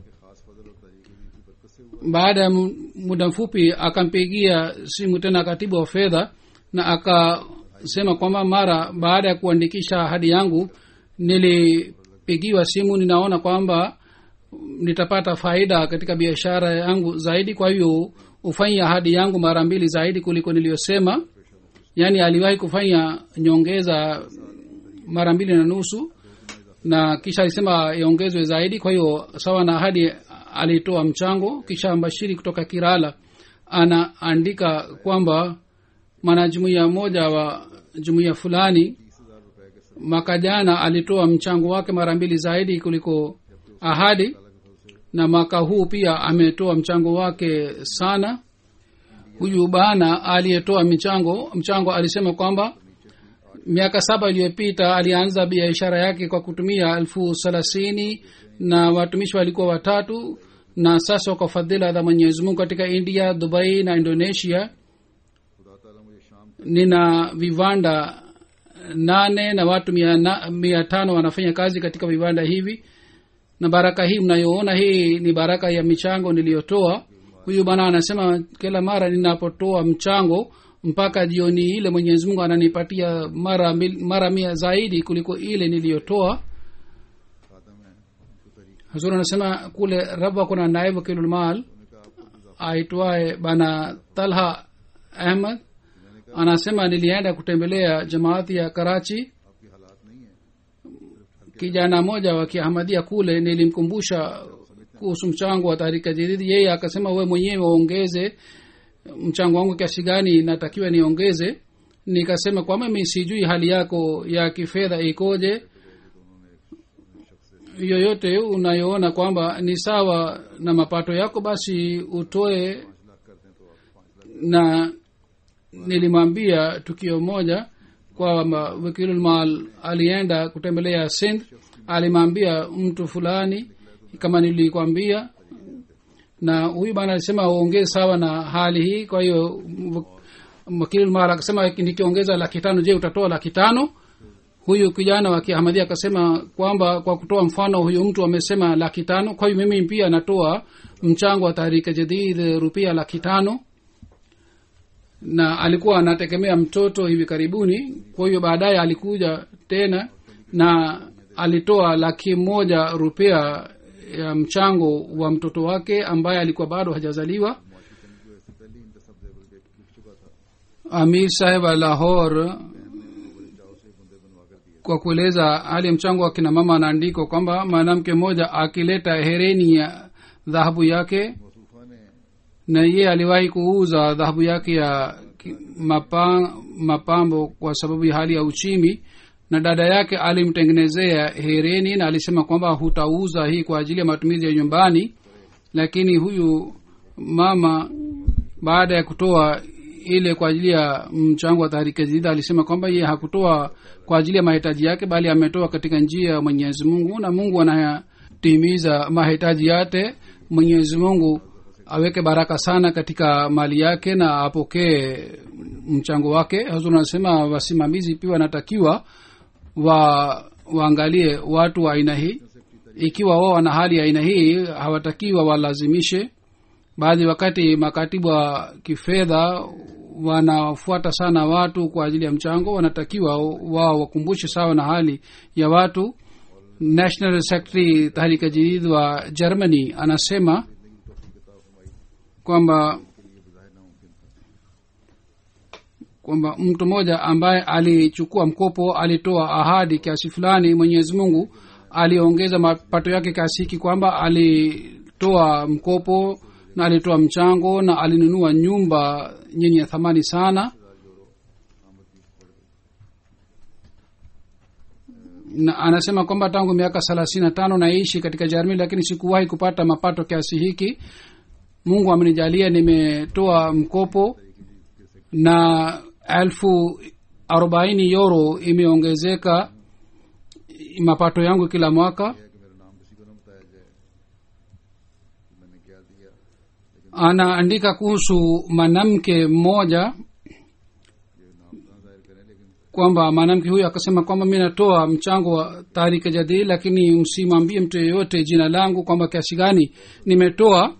baada ya mu- muda mfupi akampigia simu tena katibu wa fedha na akasema kwamba mara baada ya kuandikisha ahadi yangu nilipigiwa simu ninaona kwamba nitapata faida katika biashara yangu zaidi kwa hivyo ufanye ahadi yangu mara mbili zaidi kuliko niliyosema yaani aliwahi kufanya nyongeza mara mbili na nusu na kisha alisema iongezwe zaidi kwa hiyo sawa na ahadi alitoa mchango kisha mbashiri kutoka kirala anaandika kwamba mwanajumuiya mmoja wa jumuiya fulani mwaka jana alitoa mchango wake mara mbili zaidi kuliko ahadi na mwaka huu pia ametoa mchango wake sana huyu bana aliyetoa michango mchango alisema kwamba miaka saba iliyopita alianza biashara yake kwa kutumia elfu thelathini na watumishi walikuwa watatu na sasa kwa fadhila za mwenyezi mungu katika india dubai na indonesia nina viwanda nane na watu mia, na, mia tano wanafanya kazi katika viwanda hivi na baraka hii mnayoona hii ni baraka ya michango niliyotoa huyu bwana anasema kila mara ninapotoa mchango mpaka jioni ile mwenyezi mungu ananipatia mara mil- mara mia zaidi kuliko ile niliyotoa hazur anasema kule rabwa kuna naibu kilulmal aitwaye bana talha ahmad anasema nilienda kutembelea jamaati ya karachi kijana moja wa kiahmadia kule nilimkumbusha kuhusu mchango wa tahrika jadidi yeye akasema we mwenyewe waongeze mchango wangu kiasi gani natakiwa niongeze nikasema kwamba mi sijui hali yako ya kifedha ikoje yoyote unayoona kwamba ni sawa na mapato yako basi utoe na nilimwambia tukio moja kwamba wakilulmal alienda kutembelea sindh alimwambia mtu fulani kama nilikwambia na huyu bana alisema uongeze sawa na hali hii kwa hiyo wakilulmal akasema nikiongeza laki tano je utatoa laki tano huyu kijana wa kiahmadia akasema kwamba kwa kutoa mfano huyu mtu amesema laki tano kwa hiyo mimi pia natoa mchango wa tahrika jadid rupia laki tano na alikuwa anategemea mtoto hivi karibuni kwa hiyo baadaye alikuja tena na alitoa laki moja rupia ya mchango wa mtoto wake ambaye alikuwa bado hajazaliwa amir saheb wa lahor kwa kueleza hali ya mchango wa kina mama anaandikwa kwamba mwanamke mmoja akileta hereni ya dhahabu yake na yeye aliwahi kuuza dhahabu yake ya ki- mapa, mapambo kwa sababu ya hali ya uchimi na dada yake alimtengenezea hereni na alisema kwamba hutauza hii kwa ajili ya matumizi ya nyumbani lakini huyu mama baada ya kutoa ile kwa ajili ya mchango wa tahrika jadida alisema kwamba yeye hakutoa kwa ajili ya mahitaji yake bali ametoa katika njia ya mwenyezi mungu na mungu anayatimiza mahitaji yake mwenyezi mungu aweke baraka sana katika mali yake na apokee mchango wake hazur anasema wasimamizi pia wanatakiwa wa waangalie watu wa aina hii ikiwa wao wana hali ya aina hii hawatakiwa walazimishe baadhi wakati makatibu wa kifedha wanafuata sana watu kwa ajili ya mchango wanatakiwa wao wakumbushe sawa na hali ya watu national secretary tahrika jadid wa germany anasema kwamba kwamba mtu mmoja ambaye alichukua mkopo alitoa ahadi kiasi fulani mwenyezi mungu aliongeza mapato yake kiasi hiki kwamba alitoa mkopo na alitoa mchango na alinunua nyumba yenye thamani sana na anasema kwamba tangu miaka thelathini na tano naishi katika jarmi lakini sikuwahi kupata mapato kiasi hiki mungu amenijalia nimetoa mkopo na elfu arobaini euro imeongezeka mapato yangu kila mwaka anaandika kuhusu mwanamke mmoja kwamba mwanamke huyu akasema kwamba mi natoa mchango wa tahrika jadidi lakini msimwambie mtu yeyote jina langu kwamba kiasi gani nimetoa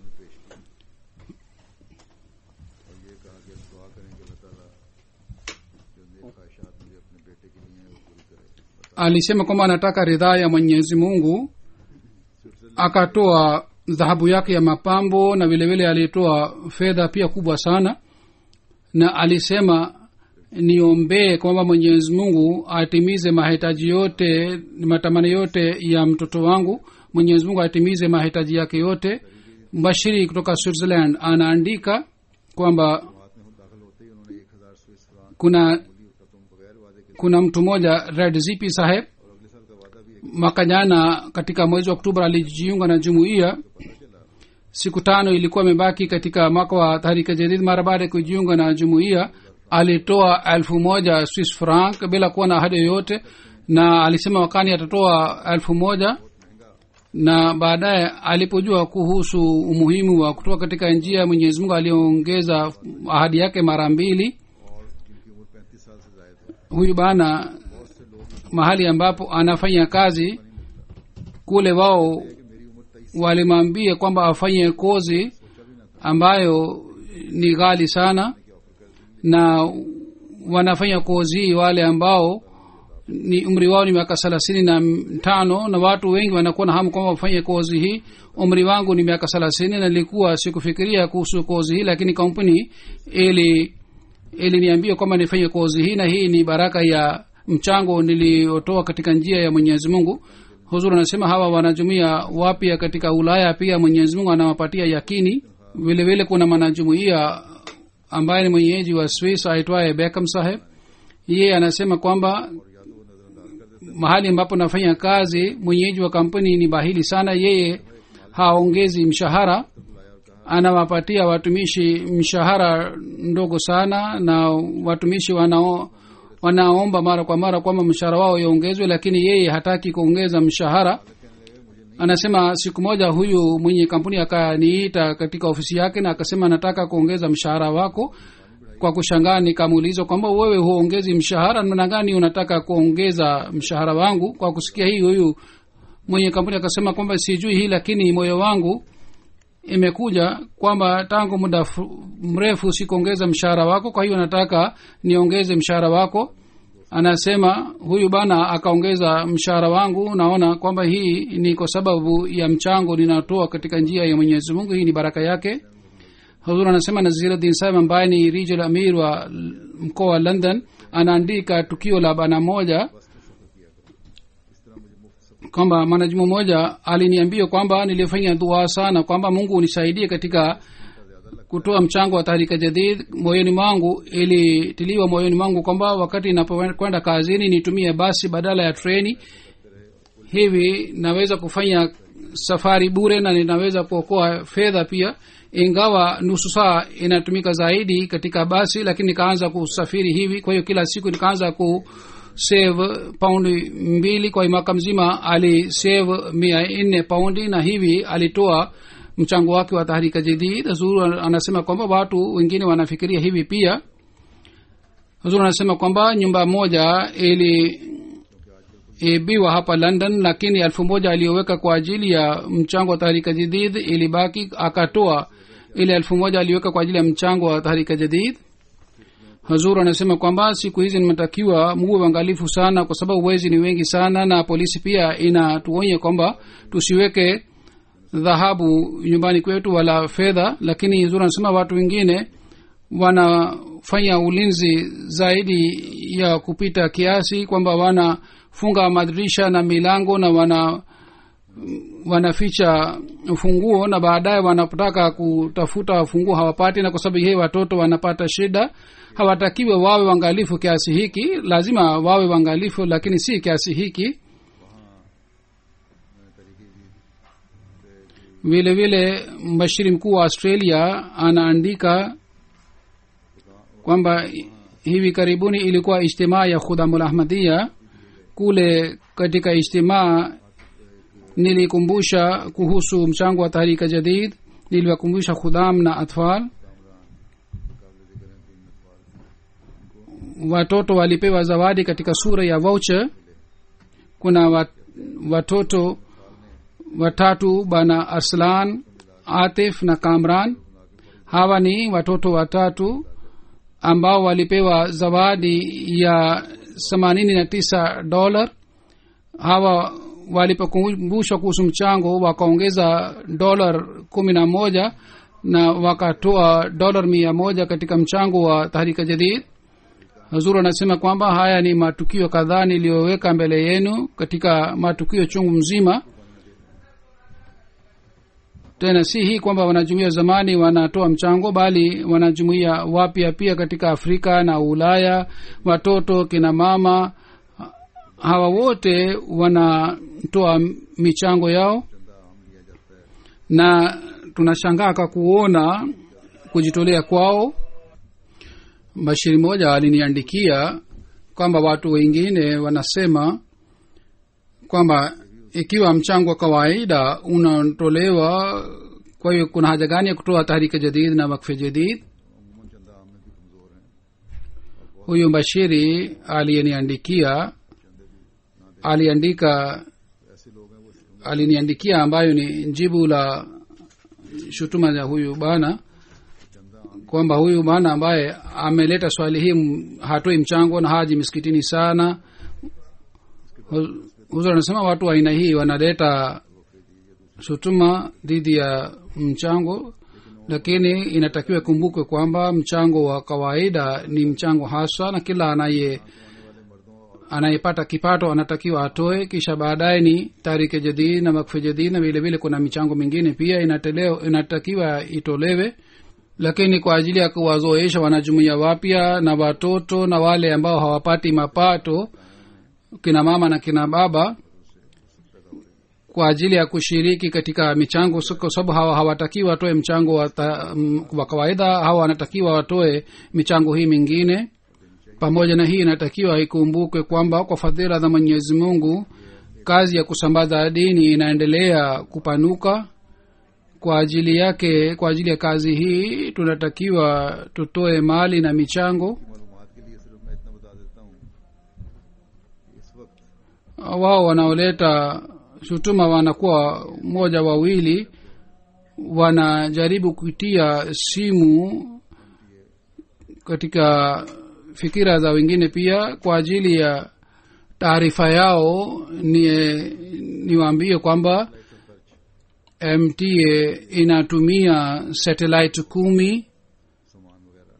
alisema kwamba anataka ridhaa ya mwenyezi mungu akatoa dhahabu yake ya mapambo na vile vile alitoa fedha pia kubwa sana na alisema niombee kwamba mwenyezi mungu atimize mahitaji yote matamani yote ya mtoto wangu mwenyezi mungu atimize mahitaji yake yote mbashiri kutoka switzerland anaandika kwamba kuna kuna mtu mmoja red zipi saheb mwaka jana katika mwezi wa oktoba alijiunga na jumuiya siku tano ilikuwa imebaki katika mwaka wa tahrika jadid mara baada ya kujiunga na jumuiya alitoa elfu moja swiss franc bila kuwa na ahadi yoyote na alisema wakani atatoa elfu moja na baadaye alipojua kuhusu umuhimu wa kutoka katika njia ya mwenyezi mungu aliongeza ahadi yake mara mbili huyu bana mahali ambapo anafanya kazi kule wao walimwambia kwamba afanye kozi ambayo ni ghali sana na wanafanya kozi hii wale ambao ni umri wao ni miaka thelathini na tano na watu wengi wanakuwa na hamu kwamba wafanye kozi hii umri wangu ni miaka thelathini na nilikuwa sikufikiria kuhusu kozi hii lakini kampuni ili iliniambia kwamba nifanye kozi hii na hii ni baraka ya mchango niliotoa katika njia ya mwenyezi mungu huzur anasema hawa wanajumuia wapya katika ulaya pia mwenyezi mungu anawapatia yakini vile vile kuna mwanajumuia ambaye ni mwenyeji wa swiss aitwaye bekam saheb yeye anasema kwamba mahali ambapo nafanya kazi mwenyeji wa kampuni ni bahili sana yeye haongezi mshahara anawapatia watumishi mshahara ndogo sana na watumishi wanao wanaomba mara kwa mara kwamba mshahara wao iongezwe lakini yeye hataki kuongeza mshahara anasema siku moja huyu mwenye kampuni akaniita katika ofisi yake na akasema nataka kuongeza mshahara wako kwa kushangaa nikamuuliza kwamba wewe huongezi mshahara namna gani unataka kuongeza mshahara wangu kwa kusikia hii huyu mwenye kampuni akasema kwamba sijui hii lakini moyo wangu imekuja kwamba tangu muda fu- mrefu sikuongeza mshahara wako kwa hiyo nataka niongeze mshahara wako anasema huyu bana akaongeza mshahara wangu naona kwamba hii ni kwa sababu ya mchango ninatoa katika njia ya mwenyezi mungu hii ni baraka yake huzur anasema naziruddin sahib ambaye ni regional amir wa l- mkoa wa london anaandika tukio la bana moja kwamba mwanajumu mmoja aliniambia kwamba nilifanya dua sana kwamba mungu unisaidie katika kutoa mchango wa tahrika jadid moyoni mwangu ilitiliwa moyoni mwangu kwamba wakati inapokwenda kazini nitumie basi badala ya treni hivi naweza kufanya safari bure na ninaweza kuokoa fedha pia ingawa nusu saa inatumika zaidi katika basi lakini nikaanza kusafiri hivi kwa hiyo kila siku nikaanza ku save paundi mbili kwa mwaka mzima alisave mia nne paundi na hivi alitoa mchango wake wa tahrika jadid zuru anasema kwamba watu wengine wanafikiria hivi pia huzur anasema kwamba nyumba moja ili ibiwa hapa london lakini elfu moja aliyoweka kwa ajili ya mchango wa tahrika jadid ilibaki akatoa ile elfu moja aliyoweka kwa ajili ya mchango wa tahrika jadid hazur anasema kwamba siku hizi nimetakiwa muwe uangalifu sana kwa sababu wezi ni wengi sana na polisi pia inatuonya kwamba tusiweke dhahabu nyumbani kwetu wala fedha lakini hazur anasema watu wengine wanafanya ulinzi zaidi ya kupita kiasi kwamba wanafunga madirisha na milango na wana wanaficha ufunguo na baadaye wanapotaka kutafuta funguo hawapati na kwa sababu hii watoto wanapata shida hawatakiwe wawe wangalifu kiasi hiki lazima wawe wangalifu lakini si kiasi hiki vile vile mbashiri mkuu wa australia anaandika kwamba hivi karibuni ilikuwa ijtimaa ya khudamul ahmadia kule katika ijtimaa nilikumbusha kuhusu mchango wa tahrika jadid niliwakumbusha khudam na atfal watoto walipewa zawadi katika sura ya voucher kuna wat, watoto watatu bana aslan atif na kamran hawa ni watoto watatu ambao walipewa zawadi ya themanini na tisa dolar hawa walipokumbushwa kuhusu mchango wakaongeza dolar kumi na moja na wakatoa dolar mia moja katika mchango wa tahrika jadid hazuru anasema kwamba haya ni matukio kadhaa niliyoweka mbele yenu katika matukio chungu mzima tena si hii kwamba wanajumuia zamani wanatoa mchango bali wanajumuia wapya pia katika afrika na ulaya watoto kina mama hawa wote wanatoa michango yao na tunashangaa kwa kuona kujitolea kwao bashiri moja aliniandikia kwamba watu wengine wanasema kwamba ikiwa mchango wa kawaida unatolewa kwa hiyo kuna haja gani ya kutoa tahrika jadid na wakfe jadid huyu bashiri aliyeniandikia aliandika aliniandikia ambayo ni jibu la shutuma ya huyu bana kwamba huyu bana ambaye ameleta swali hii m- hatoi mchango na haji misikitini sana Hu- huzur anasema watu wa aina hii wanaleta shutuma dhidi ya mchango lakini inatakiwa ikumbukwe kwamba mchango wa kawaida ni mchango haswa na kila anaye anayepata kipato anatakiwa atoe kisha baadaye ni tarike jadid na makfe jadid na vile vile kuna michango mingine pia inateleo, inatakiwa itolewe lakini kwa ajili ya kuwazoesha wanajumuia wapya na watoto na wale ambao hawapati mapato kina mama na kina baba kwa ajili ya kushiriki katika michango so- kwa sababu hawa hawatakiwa watoe mchango wa, ta, m- wa kawaida hawa wanatakiwa watoe michango hii mingine pamoja na hii inatakiwa ikumbukwe kwamba kwa fadhila za mwenyezi mungu kazi ya kusambaza dini inaendelea kupanuka kwa ajili yake kwa ajili ya kazi hii tunatakiwa tutoe mali na michango मालूमात के लिए सिर्फ मैं इतना बता देता हूँ कि इस वक्त wao wanaoleta shutuma wanakuwa moja wawili wanajaribu kuitia simu katika fikira za wengine pia kwa ajili ya taarifa yao ni niwaambie kwamba mta inatumia satellite kumi सामान वगैरह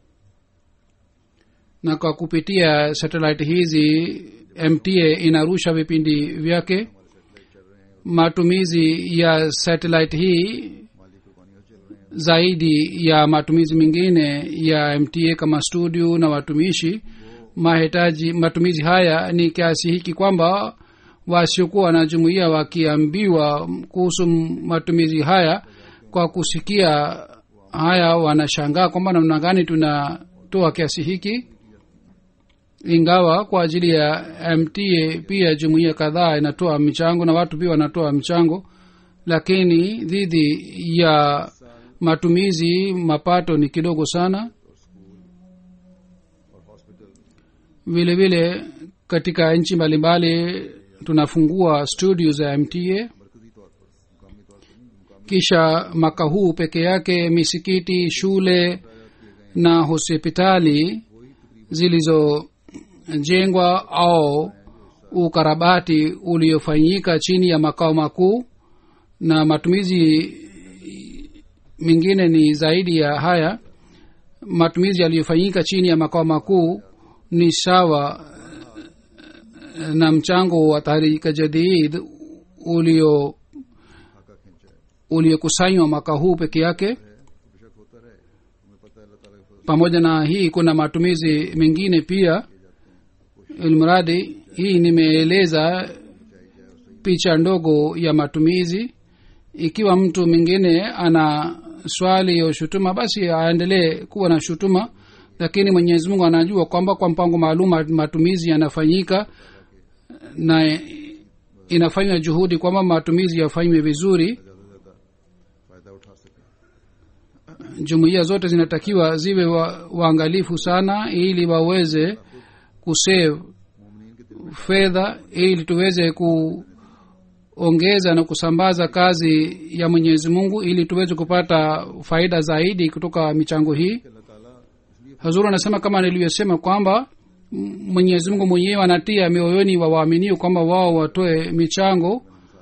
na kwa kupitia satellite hizi mta inarusha vipindi vyake matumizi ya satellite hii माली कुर्बानियाँ चल रहे हैं zaidi ya matumizi mengine ya mta kama studio na watumishi mahitaji matumizi haya ni kiasi hiki kwamba wasiokuwa wanajumuia wakiambiwa kuhusu matumizi haya kwa kusikia haya wanashangaa kwamba namna gani tunatoa kiasi hiki ingawa kwa ajili ya mta pia jumuia kadhaa inatoa michango na watu pia wanatoa mchango lakini dhidi ya matumizi mapato ni kidogo sana और hospital vile vile katika nchi mbalimbali tunafungua studio za mta मरकजी तौर पर मुकामी तौर पर नहीं मुकामी kisha mwaka huu peke yake misikiti shule na hospitali zilizojengwa au ukarabati uliofanyika chini ya makao makuu na matumizi mengine ni zaidi ya haya matumizi yaliyofanyika chini ya makao makuu ni sawa eh, na mchango wa tahrika jadid ulio खाका खींचा है uliokusanywa mwaka huu peke yake बेशक होता रहे हमें पता है अल्लाह ताला के फजल pamoja na hii kuna matumizi mengine pia ilmradi hii nimeeleza picha ndogo ya matumizi ikiwa mtu mwingine ana swali ya shutuma basi aendelee kuwa na shutuma lakini mwenyezi mungu anajua kwamba kwa mpango maalum matumizi yanafanyika na inafanywa juhudi kwamba matumizi yafanywe vizuri ज़्यादा ज़्यादा फ़ायदा उठा सकें jumuiya zote zinatakiwa ziwe wa, waangalifu sana ili waweze kusave मोमिन के दिल fedha ili tuweze kuongeza na kusambaza kazi ya mwenyezi mungu ili tuweze kupata faida zaidi kutoka michango hii में अल्लाह ताला इसलिए hazuru anasema kama nilivyosema kwamba m- mwenyezi mungu mwenyewe anatia mioyoni wa waaminio kwamba wao watoe michango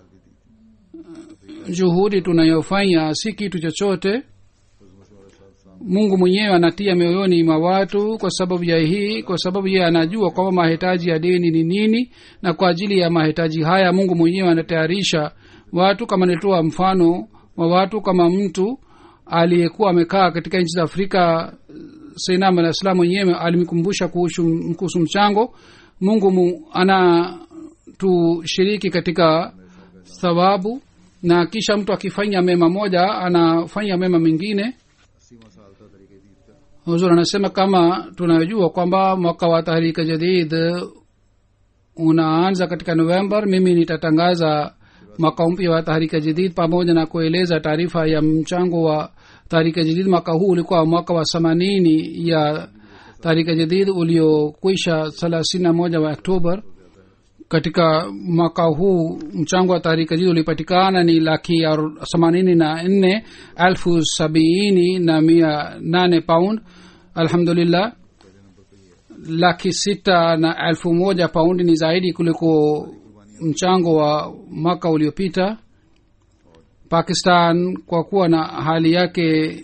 juhudi tunayofanya si kitu chochote mungu mwenyewe anatia mioyoni mwa watu kwa sababu ya hii kwa sababu yeye anajua kwamba mahitaji ya dini ni nini na kwa ajili ya mahitaji haya mungu mwenyewe anatayarisha watu kama nilitoa mfano wa watu kama mtu aliyekuwa amekaa katika nchi za afrika seinam alah salam mwenyewe alimkumbusha kuhusu kuhusu mchango mungu mu, ana tushiriki katika thawabu na kisha mtu akifanya mema moja anafanya mema mengine अस्सीवा साल था तरीके दीद का huzur anasema kama tunajua kwamba mwaka wa tahrika jadid unaanza katika november mimi nitatangaza mwaka mpya wa tahrika jadid pamoja na kueleza taarifa ya mchango wa tahrika jadid mwaka huu ulikuwa mwaka wa themanini ya tahrika jadid uliokwisha thelathini na moja wa oktober katika mwaka huu mchango wa taharika jii ulipatikana ni laki aru- themanini na nne elfu sabiini na mia nane pound alhamdulillah laki sita na elfu moja paundi ni zaidi kuliko mchango wa mwaka uliopita pakistan kwa kuwa na hali yake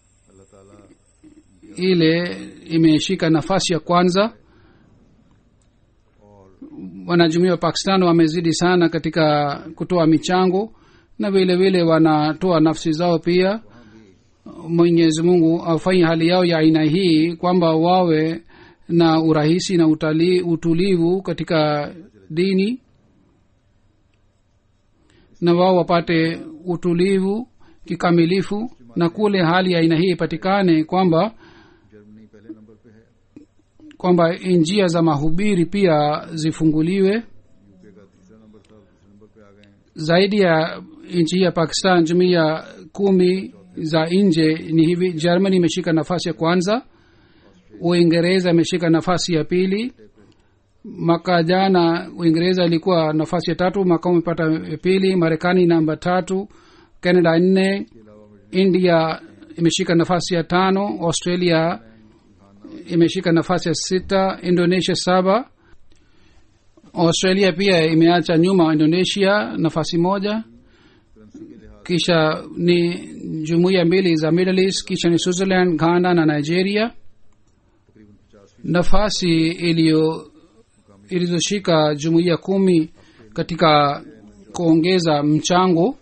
ile imeshika nafasi ya kwanza wanajumuia wa pakistan wamezidi sana katika kutoa michango na vile vile wanatoa nafsi zao pia mwenyezi mungu afanye hali yao ya aina hii kwamba wawe na urahisi na utali, utulivu katika dini na wao wapate utulivu kikamilifu na kule hali ya aina hii ipatikane kwamba Germany पहले number पे है kwamba njia za mahubiri pia zifunguliwe UK का तीसरा नंबर था दूसरे नंबर पे आ गए हैं zaidi ya nchi ya pakistan jumuia kumi za nje ni hivi germany imeshika nafasi ya kwanza uingereza imeshika nafasi ya pili mwaka jana uingereza ilikuwa nafasi ya tatu mwaka huu imepata ya pili marekani namba tatu canada nne india imeshika nafasi ya tano australia imeshika nafasi ya sita indonesia saba australia pia imeacha nyuma indonesia nafasi moja kisha ni jumuiya mbili za middle east kisha ni switzerland ghana na nigeria nafasi iliyo ilizoshika jumuiya kumi katika kuongeza mchango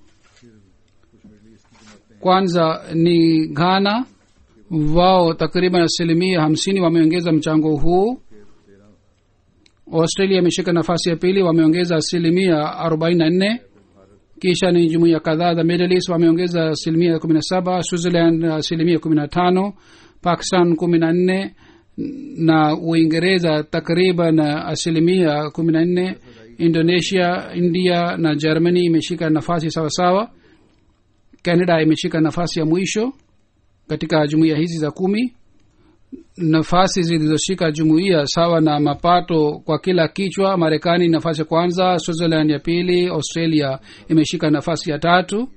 kwanza ni ghana wao takriban asilimia hamsini wameongeza mchango huu australia imeshika nafasi ya pili wameongeza asilimia arobaini na nne kisha ni jumuiya kadhaa za middle east wameongeza asilimia kumi na saba switzerland asilimia kumi na tano pakistan kumi na nne na uingereza takriban asilimia kumi na nne indonesia india na germany imeshika nafasi sawasawa canada imeshika nafasi ya mwisho katika jumuiya hizi za kumi nafasi zilizoshika jumuiya sawa na mapato kwa kila kichwa marekani nafasi ya kwanza switzerland ya pili australia imeshika nafasi ya tatu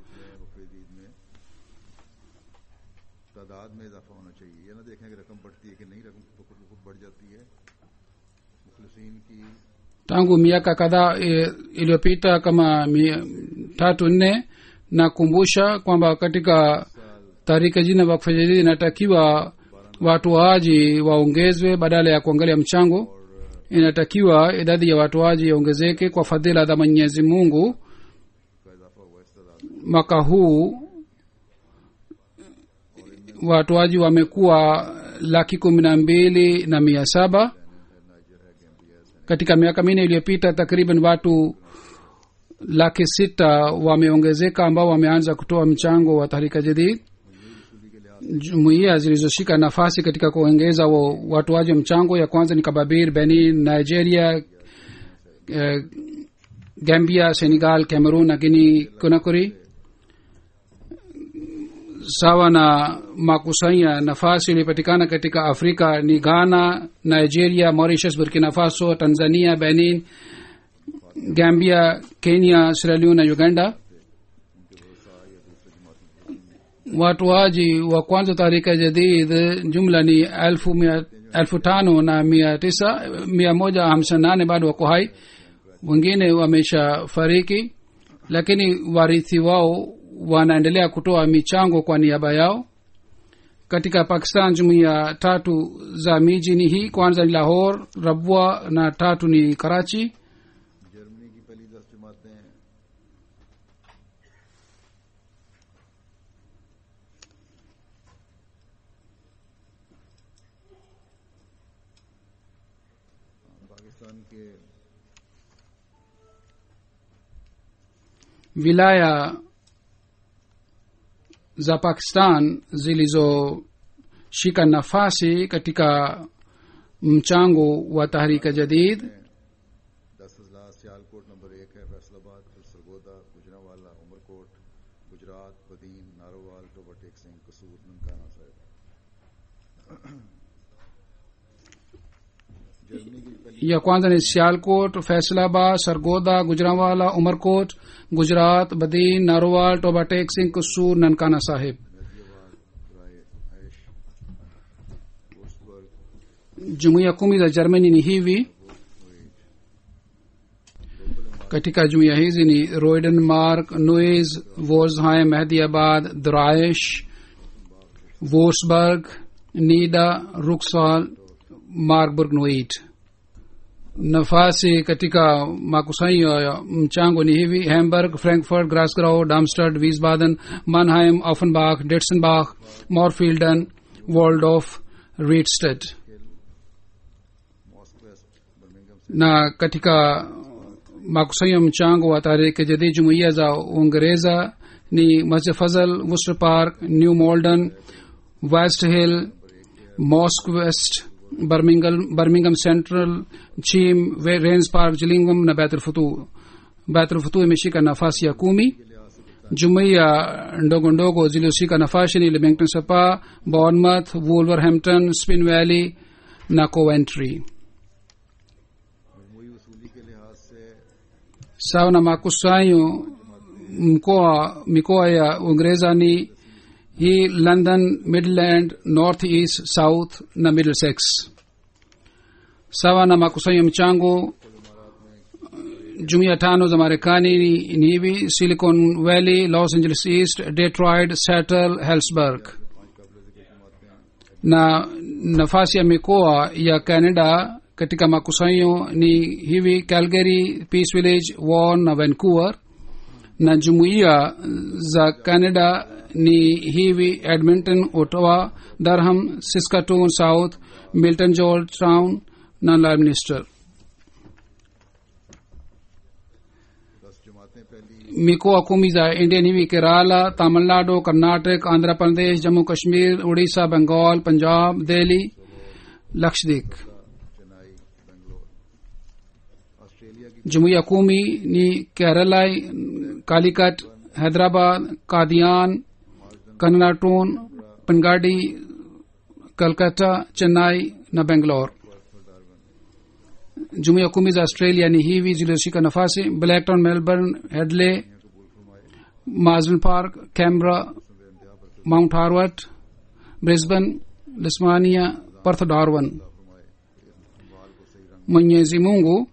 तादाद में इजाफा होना चाहिए ये ना देखें कि रकम बढ़ती है कि नहीं रकम तो खुद ब खुद बढ़ जाती है मुखलसिन की tangu miaka kadhaa e, iliyopita kama mia, tatu nne nakumbusha kwamba katika tarika jina wakfu jadidi inatakiwa watoaji waongezwe badala ya kuangalia mchango inatakiwa idadi ya watoaji iongezeke kwa fadhila za mwenyezi mungu mwaka huu watoaji wamekuwa laki kumi na mbili na mia saba katika miaka minne iliyopita takriban watu laki sita wameongezeka ambao wameanza kutoa mchango wa tahrika jadid jumuiya zilizoshika nafasi katika kuongeza wa- watoaji wa mchango ya kwanza ni kababir benin nigeria eh, gambia senegal cameroon na guini conakry sawa na makusanya nafasi iliyopatikana katika afrika ni ghana nigeria mauritius burkina faso tanzania benin gambia kenya sierra leone na uganda watoaji wa kwanza tahrika jadid jumla ni elfu, mia, elfu tano na mia tisa mia moja hamsini na nane bado wako hai wengine wamesha fariki lakini warithi wao wanaendelea kutoa michango kwa niaba yao katika pakistan jumuiya tatu za miji ni hii kwanza ni lahor rabwa na tatu ni karachi Germany की पहली दस जमातें पाकिस्तान के wilaya za pakistan zilizoshika nafasi katika mchango wa tahrika jadid दस अजला सियालकोट नंबर एक है फैसलाबाद फिर सरगोदा गुजरावाला उमरकोट गुजरात बदीन नारोवाल टोबरटेक सिंह कसूर ननकाना Sahib ya kwanza ni sialkot faisalabad sargoda gujranwala umarkot gujarat badin narowal tobatek singh kusur nankana sahib jumuiya kumi za germany ni hivi katika jumuiya hizi ni roidenmark noes wolsheim mehdiabad draish wolfsburg nida ruksal marburg noit nafasi katika makusanyo ya mchango ni hivi hamburg frankfurt grasgrau darmstadt wiesbaden mannheim offenbach detzenbach morfielden waldorf riedstedt na katika makusanyo ya mchango wa tarehe jadid jumuiya za uingereza ni masjid fazal worcester park new malden west hill mosque west birmingham, birmingham central chim rains park gillingham na baitul futu baitul futu imeshika nafasi ya kumi jumuiya ndogo ndogo zilioshika nafasi ni leamington sapa bournemouth wolverhampton spin valley na coventry sawa na makusanyo mkoa mikoa ya uingereza ni hii london midland north east south na middlesex sawa na makusanyo mchango jumuiya tano za marekani ni, ni hivi silicon valley los angeles east detroit seattle hellsburg na nafasi ya mikoa ya canada katika makusanyo ni hivi calgary peace village warn na vancouver na jumuiya za canada ni hivi edmonton ottawa durham saskatoon south milton georgetown na lyminster mikoa kumi za india ni hivi kerala tamilnadu karnatak andhra pradesh jammu kashmir odisha bengal punjab delhi lakshadweep jumuiya kumi ni kerala kalikat hyderabad kadian kannatun pangadi calcutta chennai na bangalore jumuiya kumi za australia ni hivi zilizoshika nafasi blacktown melbourne hedley marsden park canberra mount harvard brisbane lismania perth darwin mwenyezi mungu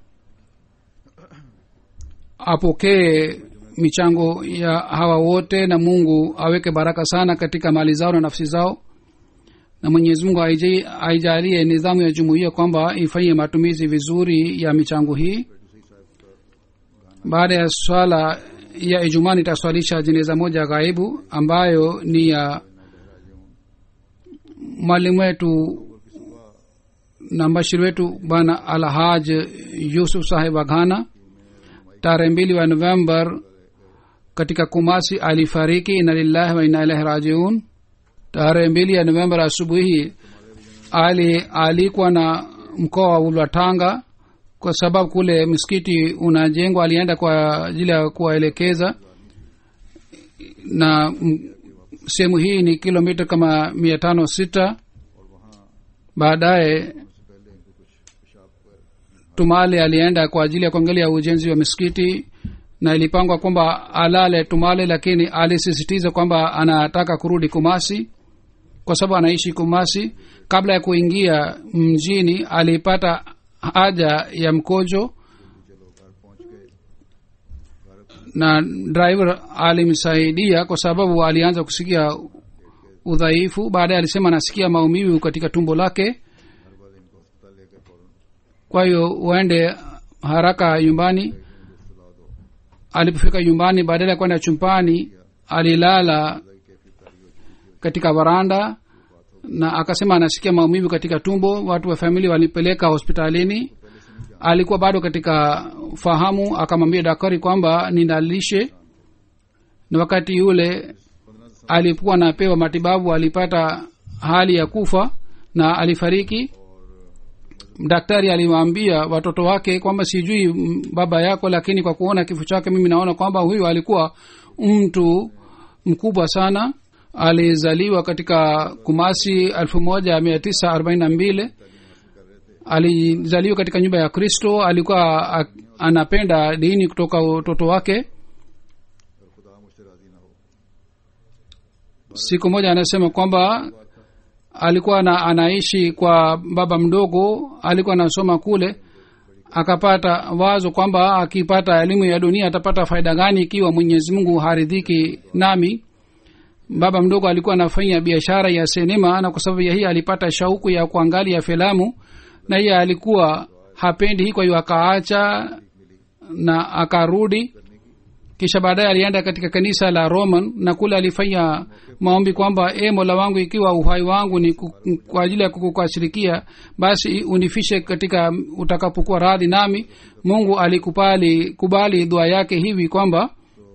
apokee michango ya hawa wote na mungu aweke baraka sana katika mali zao na nafsi zao na mwenyezi mungu aijalie nidhamu ya jumuiya kwamba ifanyie matumizi vizuri ya michango hii baada ya swala ya ijumaa nitaswalisha jeneza moja ghaibu ambayo ni ya mwalimu wetu na mbashiri wetu bwana alhaj yusuf sahib aghana tarehe mbili wa novembar katika kumasi alifariki ina lillahi wa ina ilahi rajiun tarehe mbili ya novembar asubuhi ali alikuwa na mkoa wa ulwatanga kwa sababu kule msikiti unajengwa alienda kwa ajili ya kuwaelekeza na sehemu hii ni kilomita kama mia tano sita baadaye tumale alienda kwa ajili ya kuangalia ujenzi wa misikiti na ilipangwa kwamba alale tumale lakini alisisitiza kwamba anataka kurudi kumasi kwa sababu anaishi kumasi kabla ya kuingia mjini alipata haja ya mkojo na driver alimsaidia kwa sababu alianza kusikia udhaifu baadaye alisema anasikia maumivu katika tumbo lake kwa hiyo uende haraka nyumbani alipofika nyumbani badala ya kwenda chumpani alilala katika varanda na akasema anasikia maumivu katika tumbo watu wa famili walipeleka hospitalini alikuwa bado katika fahamu akamwambia daktari kwamba ninalishe na wakati yule alipokuwa anapewa matibabu alipata hali ya kufa na alifariki daktari aliwaambia watoto wake kwamba sijui baba yako lakini kwa kuona kifo chake mimi naona kwamba huyu alikuwa mtu mkubwa sana alizaliwa katika kumasi elfu moja mia tisa arobaini na mbili alizaliwa katika nyumba ya kristo alikuwa a- anapenda dini kutoka utoto wake और खुदा मुझसे राजी ना हो siku moja anasema kwamba alikuwa na, anaishi kwa baba mdogo alikuwa anasoma kule akapata wazo kwamba akipata elimu ya dunia atapata faida gani ikiwa mwenyezi mungu haridhiki nami baba mdogo alikuwa anafanya biashara ya sinema na kwa sababu ya hii alipata shauku ya kuangalia filamu na hiye alikuwa hapendi hii kwa hiyo akaacha na akarudi kisha baadaye alienda katika kanisa la roman na kule alifanya maombi kwamba e mola wangu ikiwa uhai wangu ni ku- kwa ajili ya kukukashirikia basi unifishe katika utakapokuwa radhi nami mungu alikubali kubali dua yake hivi kwamba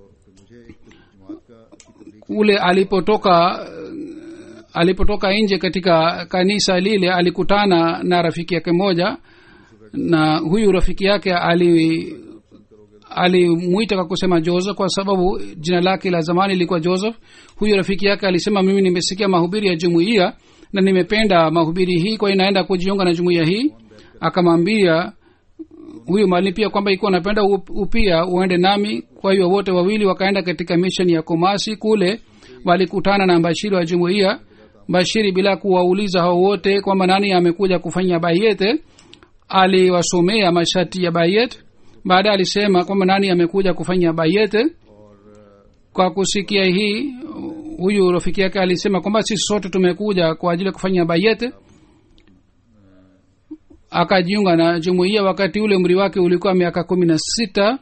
kule alipotoka alipotoka nje katika kanisa lile alikutana na rafiki yake moja na huyu rafiki yake ali alimwita kwa kusema joseph kwa sababu jina lake la zamani ilikuwa joseph huyu rafiki yake alisema mimi nimesikia mahubiri ya jumuiya na nimependa mahubiri hii kwa hiyo naenda kujiunga na jumuiya hii akamwambia huyu mwalimu pia kwamba ikiwa napenda upia uende nami kwa hiyo wote wawili wakaenda katika mission ya komasi kule walikutana na bashiri wa jumuiya bashiri bila kuwauliza hao wote kwamba nani amekuja kufanya bayete aliwasomea masharti ya bayet baadaye alisema kwamba nani amekuja kufanya bayete kwa kusikia hii huyu rafiki yake alisema kwamba sisi sote tumekuja kwa ajili ya kufanya bayete akajiunga na jumuiya wakati ule umri wake ulikuwa miaka kumi na sita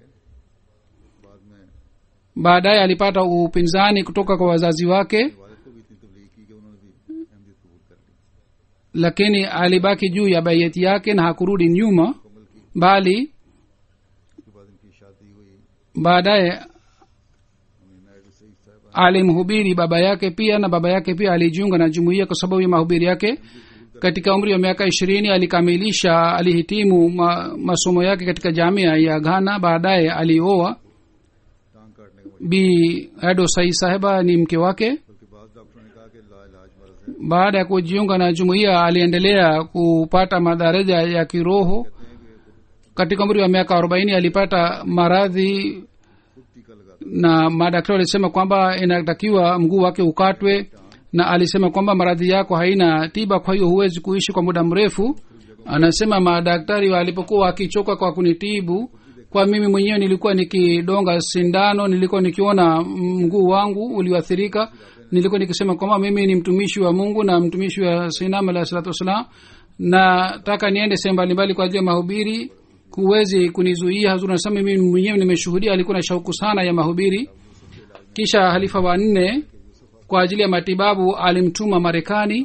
baadaye alipata upinzani kutoka kwa wazazi wake वालिद को भी इतनी तबलीग की कि उन्होंने भी अहमदियत कबूल कर ली lakini alibaki juu ya bayeti yake na hakurudi nyuma bali उसके बाद इनकी शादी हुई baadaye नायडू सईद साहब alimhubiri baba yake pia na baba yake pia alijiunga na jumuiya kwa sababu ya mahubiri yake katika umri wa miaka ishirini alikamilisha alihitimu ma, masomo yake katika jamia ya ghana baadaye alioa टांग काटने का bi edo sai saheba ni mke wake बल्कि बाद डॉक्टरों ने कहा कि ला इलाज मर्ज है baada ya kujiunga na jumuiya aliendelea kupata madaraja ya kiroho katika umri wa miaka arobaini alipata maradhi खुद टीका लगा na madaktari walisema kwamba inatakiwa mguu wake ukatwe na alisema kwamba maradhi yako haina tiba kwa hiyo huwezi kuishi kwa muda mrefu anasema madaktari walipokuwa wakichoka kwa kunitibu kwa mimi mwenyewe nilikuwa nikidonga sindano nilikuwa nikiona mguu wangu ulioathirika nilikuwa nikisema kwamba mimi ni mtumishi wa mungu na mtumishi wa sinam alah salatu wassalam nataka niende sehemu mbalimbali kwa ajili ya mahubiri huwezi kunizuia hazur anasema mimi mwenyewe nimeshuhudia alikuwa na shauku sana ya mahubiri kisha halifa wa nne kwa ajili ya matibabu alimtuma marekani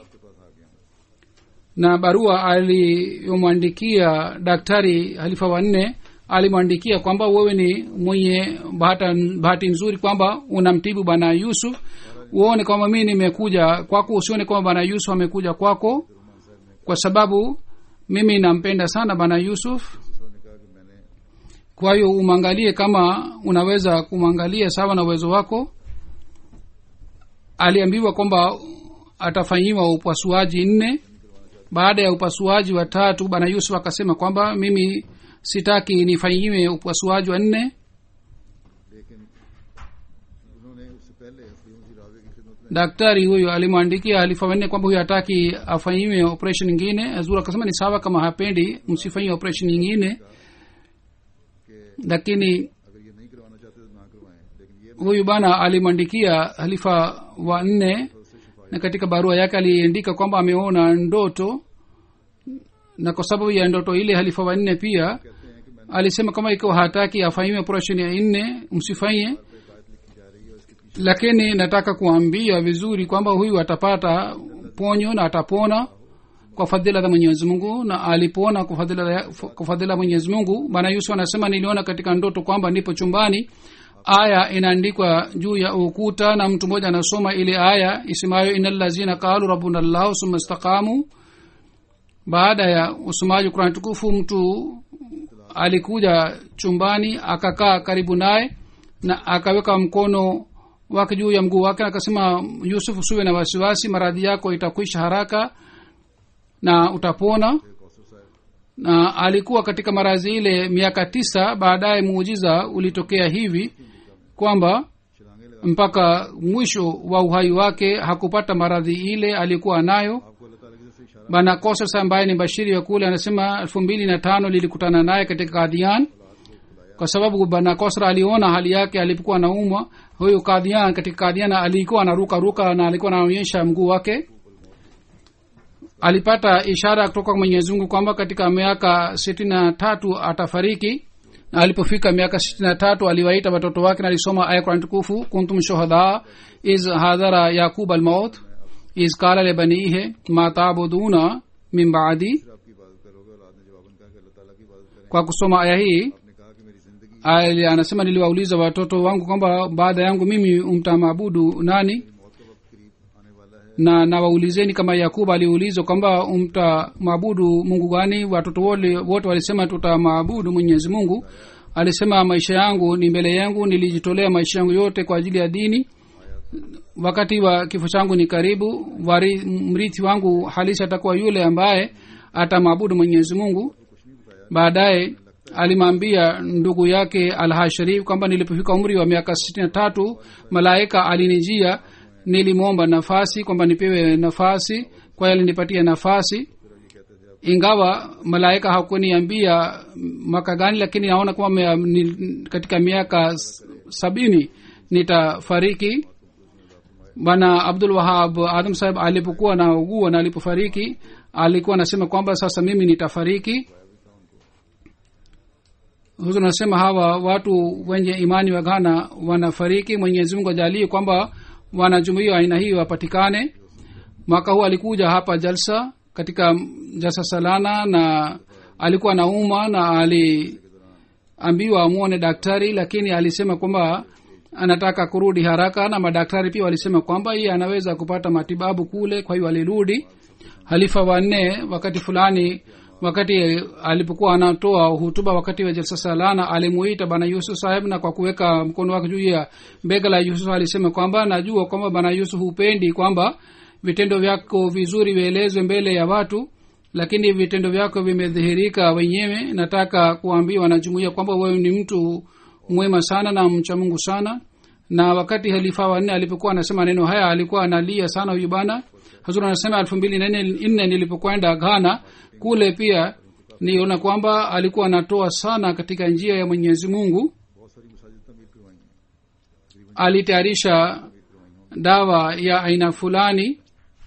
na barua aliyomwandikia daktari halifa wa nne alimwandikia kwamba wewe ni mwenye bahata, bahati nzuri kwamba unamtibu bwana yusuf uone kwamba mii nimekuja kwako usione kwamba bwana yusuf amekuja kwako kwa sababu mimi nampenda sana bwana yusuf ने कहा कि मैंने kwa hiyo umwangalie kama unaweza kumwangalia sawa na uwezo wako aliambiwa kwamba atafanyiwa upasuaji nne baada ya upasuaji wa tatu bwana yusuf akasema kwamba mimi sitaki nifanyiwe upasuaji wa nne लेकिन उन्होंने उससे पहले हकीम की रावे की खिदमत में daktari huyo alimwandikia halifa wanne kwamba huyo hataki afanyiwe operation nyingine azur akasema ni sawa kama hapendi msifanyie operation nyingine lakini अगर ये नहीं करवाना चाहते तो ना करवाएं लेकिन ये huyu bana alimwandikia halifa wa nne na katika barua yake aliandika kwamba ameona ndoto na kwa sababu ya ndoto ile halifa wa nne pia alisema kama ikiwa hataki afanyiwe operation ya nne msifanye lakini nataka kuambia vizuri kwamba huyu atapata ponyo na atapona kwa fadhila za mwenyezi mungu na alipona kwa fadhila ya- kwa fadhila mwenyezi mungu bwana yusuf anasema niliona katika ndoto kwamba nipo chumbani aya inaandikwa juu ya ukuta na mtu mmoja anasoma ile aya isemayo inallazina qalu rabbuna llahu summa istaqamu baada ya usomaji kurani tukufu mtu alikuja chumbani akakaa karibu naye na akaweka mkono wake juu ya mguu wake na akasema yusuf usiwe na wasiwasi maradhi yako itakwisha haraka na utapona Kausar साहब na alikuwa katika maradhi ile miaka tisa baadaye muujiza ulitokea hivi kwamba mpaka mwisho wa uhai wake hakupata maradhi ile alikuwa nayo bana kosas ambaye ni bashiri wa kule anasema elfu mbili na tano lilikutana naye katika kadhian kwa sababu bana kosra aliona hali yake alipokuwa anaumwa huyu kadhian katika kadhian alikuwa anaruka ruka na alikuwa anaonyesha mguu wake alipata ishara kutoka kwa mwenyezi mungu kwamba katika miaka sitini na tatu atafariki na alipofika miaka sitini na tatu aliwaita watoto wake na alisoma aya kurani tukufu kuntum shuhada iz hadhara yaqub almaut iz qala libanihe ma tabuduna min baadi आपकी इबादत करोगे और ने जवाबन कहा कि अल्लाह ताला की इबादत करें kwa kusoma aya hii आपने कहा कि मेरी जिंदगी ali- anasema niliwauliza watoto wangu kwamba baada yangu mimi mtamaabudu nani मौत का वक्त करीब आने वाला है na nawaulizeni kama yakubu aliulizwa kwamba mtamwabudu mungu gani watoto wote wote walisema tutamwabudu mwenyezi mungu alisema maisha yangu ni mbele yangu nilijitolea maisha yangu yote kwa ajili ya dini wakati wa kifo changu ni karibu wari, mrithi wangu halisi atakuwa yule ambaye atamwabudu mwenyezi mungu baadaye alimwambia ndugu yake alha sharif kwamba nilipofika umri wa miaka sitini na tatu malaika alinijia nilimwomba nafasi kwamba nipewe nafasi kwa hiyo alinipatia nafasi ingawa malaika hakuniambia mwaka gani lakini naona kwamba me- ni- katika miaka s- sabini nitafariki bwana abdul wahab adam saheb alipokuwa na ugua na alipofariki alikuwa anasema kwamba sasa mimi nitafariki huzur anasema hawa watu wenye imani wa ghana wanafariki mwenyezi mungu ajalie kwamba wanajumuia aina hiyo wapatikane mwaka huu alikuja hapa jalsa katika jalsa salana na alikuwa na uma na aliambiwa amwone daktari lakini alisema kwamba anataka kurudi haraka na madaktari pia walisema kwamba yeye anaweza kupata matibabu kule kwa hiyo alirudi halifa wanne wakati fulani wakati alipokuwa anatoa hutuba wakati wa jalsa salana alimuita bana yusuf saheb na kwa kuweka mkono wake juu ya bega la yusuf alisema kwamba najua kwamba bana yusuf hupendi kwamba vitendo vyako vizuri vielezwe mbele ya watu lakini vitendo vyako vimedhihirika wenyewe nataka kuambia wanajumuia kwamba wewe ni mtu mwema sana na mcha mungu sana na wakati halifa wanne alipokuwa anasema neno haya alikuwa analia sana huyu bana hazur anasema elfu mbili na nne nilipokwenda ghana kule pia niona kwamba alikuwa anatoa sana katika njia ya mwenyezi mungu बहुत सारी मसाजिद तमीर करवाई हैं alitayarisha dawa ya aina fulani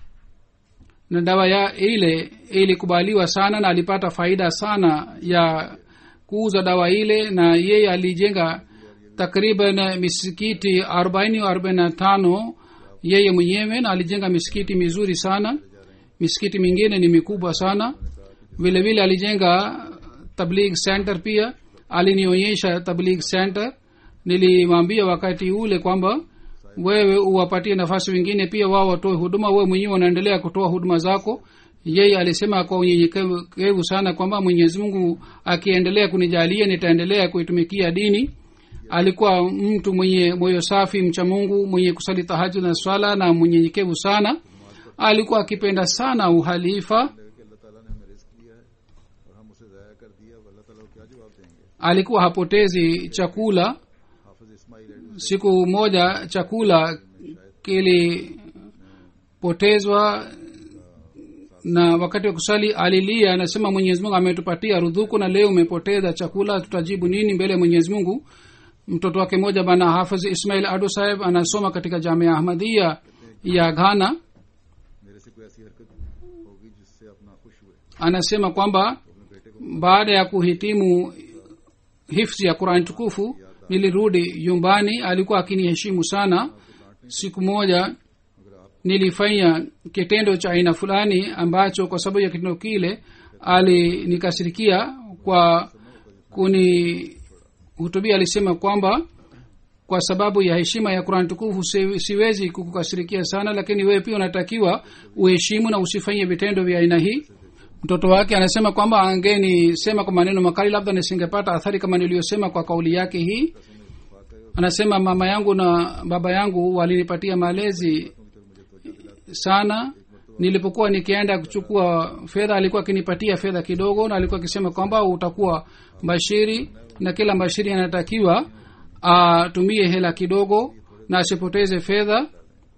na dawa ya ile ilikubaliwa sana na alipata faida sana ya kuuza dawa ile na yeye alijenga takriban misikiti arobaini arobaini na tano yeye mwenyewe na alijenga misikiti mizuri sana misikiti mingine ni mikubwa sana vile vile alijenga tabligh center pia alinionyesha tabligh center nilimwambia wakati ule kwamba wewe uwapatie nafasi wengine pia wao watoe huduma wewe mwenyewe unaendelea kutoa huduma zako yeye alisema kwa unyenyekevu sana kwamba mwenyezi mungu akiendelea kunijalia nitaendelea kuitumikia dini alikuwa mtu mwenye moyo safi mcha mungu mwenye kusali tahajud na swala na mwenyenyekevu sana alikuwa akipenda sana uhalifa कि अल्लाह ताला ने हमें रिस्क दिया है और हम उसे ज़ाया कर दिया अब अल्लाह ताला को क्या जवाब देंगे alikuwa hapotezi chakula Hafiz Ismail एडू siku moja chakula kilipotezwa na wakati wa kusali alilia anasema mwenyezi mungu ametupatia rudhuku na leo umepoteza chakula tutajibu nini mbele ya mwenyezi mungu mtoto wake moja bana hafidh ismail adu saheb anasoma katika jamia ahmadia ya ghana मेरे से कोई ऐसी हरकत होगी जिससे आप नाखुश हुए anasema kwamba baada ya kuhitimu hifzi ya qurani tukufu nilirudi nyumbani alikuwa akiniheshimu sana siku moja nilifanya kitendo cha aina fulani ambacho kwa sababu ya kitendo kile alinikasirikia kwa kunihutubia alisema kwamba kwa sababu ya heshima ya qurani tukufu si- siwezi kukukasirikia sana lakini wewe pia unatakiwa uheshimu na usifanye vitendo vya aina hii mtoto wake anasema kwamba angenisema kwa maneno makali labda nisingepata athari kama niliyosema kwa kauli yake hii anasema mama yangu na baba yangu walinipatia malezi sana nilipokuwa nikienda kuchukua fedha alikuwa akinipatia fedha kidogo na alikuwa akisema kwamba utakuwa bashiri na kila bashiri anatakiwa atumie hela kidogo na asipoteze fedha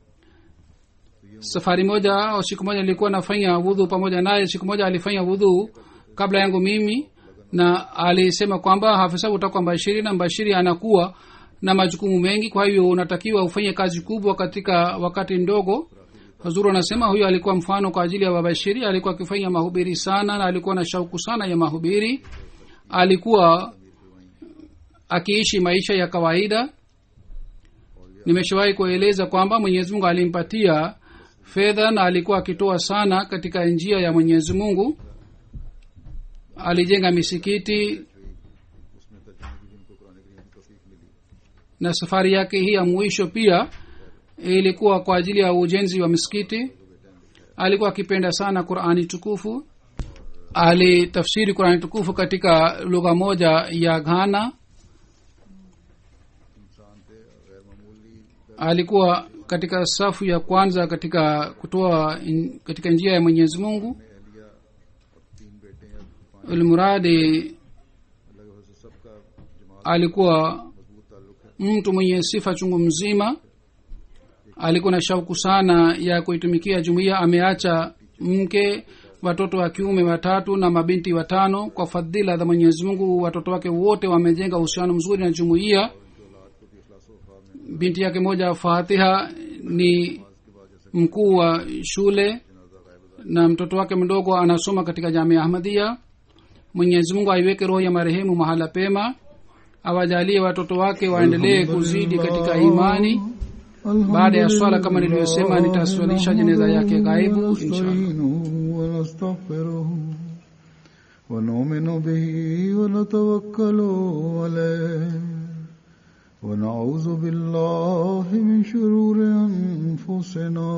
safari moja au siku moja nilikuwa nafanya wudhu pamoja naye siku moja alifanya wudhu kabla yangu mimi na alisema kwamba hafisa utakuwa mbashiri na mbashiri anakuwa na majukumu mengi kwa hivyo unatakiwa ufanye kazi kubwa katika wakati ndogo hazuru anasema huyo alikuwa mfano kwa ajili ya babashiri alikuwa akifanya mahubiri sana na alikuwa na shauku sana ya mahubiri alikuwa akiishi maisha ya kawaida nimeshawahi kueleza kwamba mwenyezi mungu alimpatia fedha na alikuwa akitoa sana katika njia ya mwenyezi mungu alijenga misikiti na safari yake hii ya mwisho pia ilikuwa kwa ajili ya ujenzi wa misikiti alikuwa akipenda sana qurani tukufu alitafsiri qurani tukufu katika lugha moja ya ghana alikuwa katika safu ya kwanza katika kutoa in, katika njia ya mwenyezi mungu ilmuradi alikuwa mtu mwenye sifa chungu mzima alikuwa na shauku sana ya kuitumikia jumuiya ameacha mke watoto wa kiume watatu na mabinti watano kwa fadhila za mwenyezi mungu watoto wake wote wamejenga uhusiano mzuri na jumuiya binti yake moja fatiha ni mkuu wa shule na mtoto wake mdogo anasoma katika jamia ahmadia mwenyezi mungu aiweke roho ya marehemu mahala pema awajalie watoto wake waendelee kuzidi katika imani baada ya swala kama nilivyosema nitaswalisha jeneza yake ghaibu ونستغفره ونؤمن به ونتوكل عليه ونعوذ بالله من شرور أنفسنا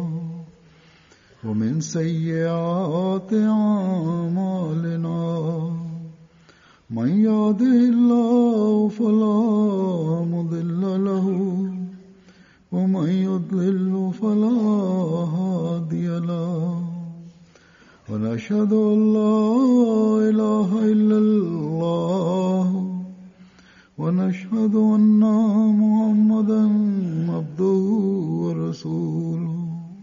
ومن سيئات أعمالنا من يهده الله فلا مضل له ومن يضلل فلا هادي له ونشهد أن لا إله إلا الله ونشهد أن محمدا عبده ورسوله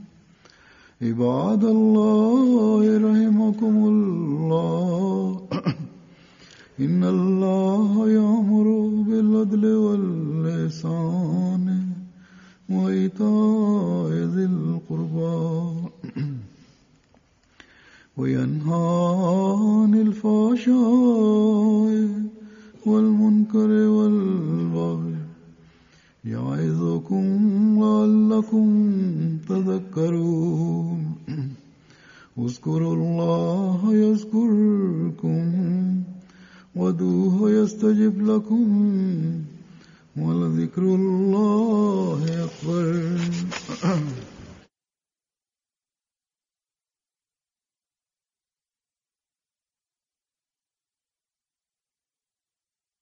عباد الله رحمكم الله إن الله يأمر بالعدل واللسان وإيتاء ذي القربى وينهى عن الفحشاء والمنكر والبغي يعظكم لعلكم تذكرون اذكروا الله يذكركم ودوه يستجب لكم ولذكر الله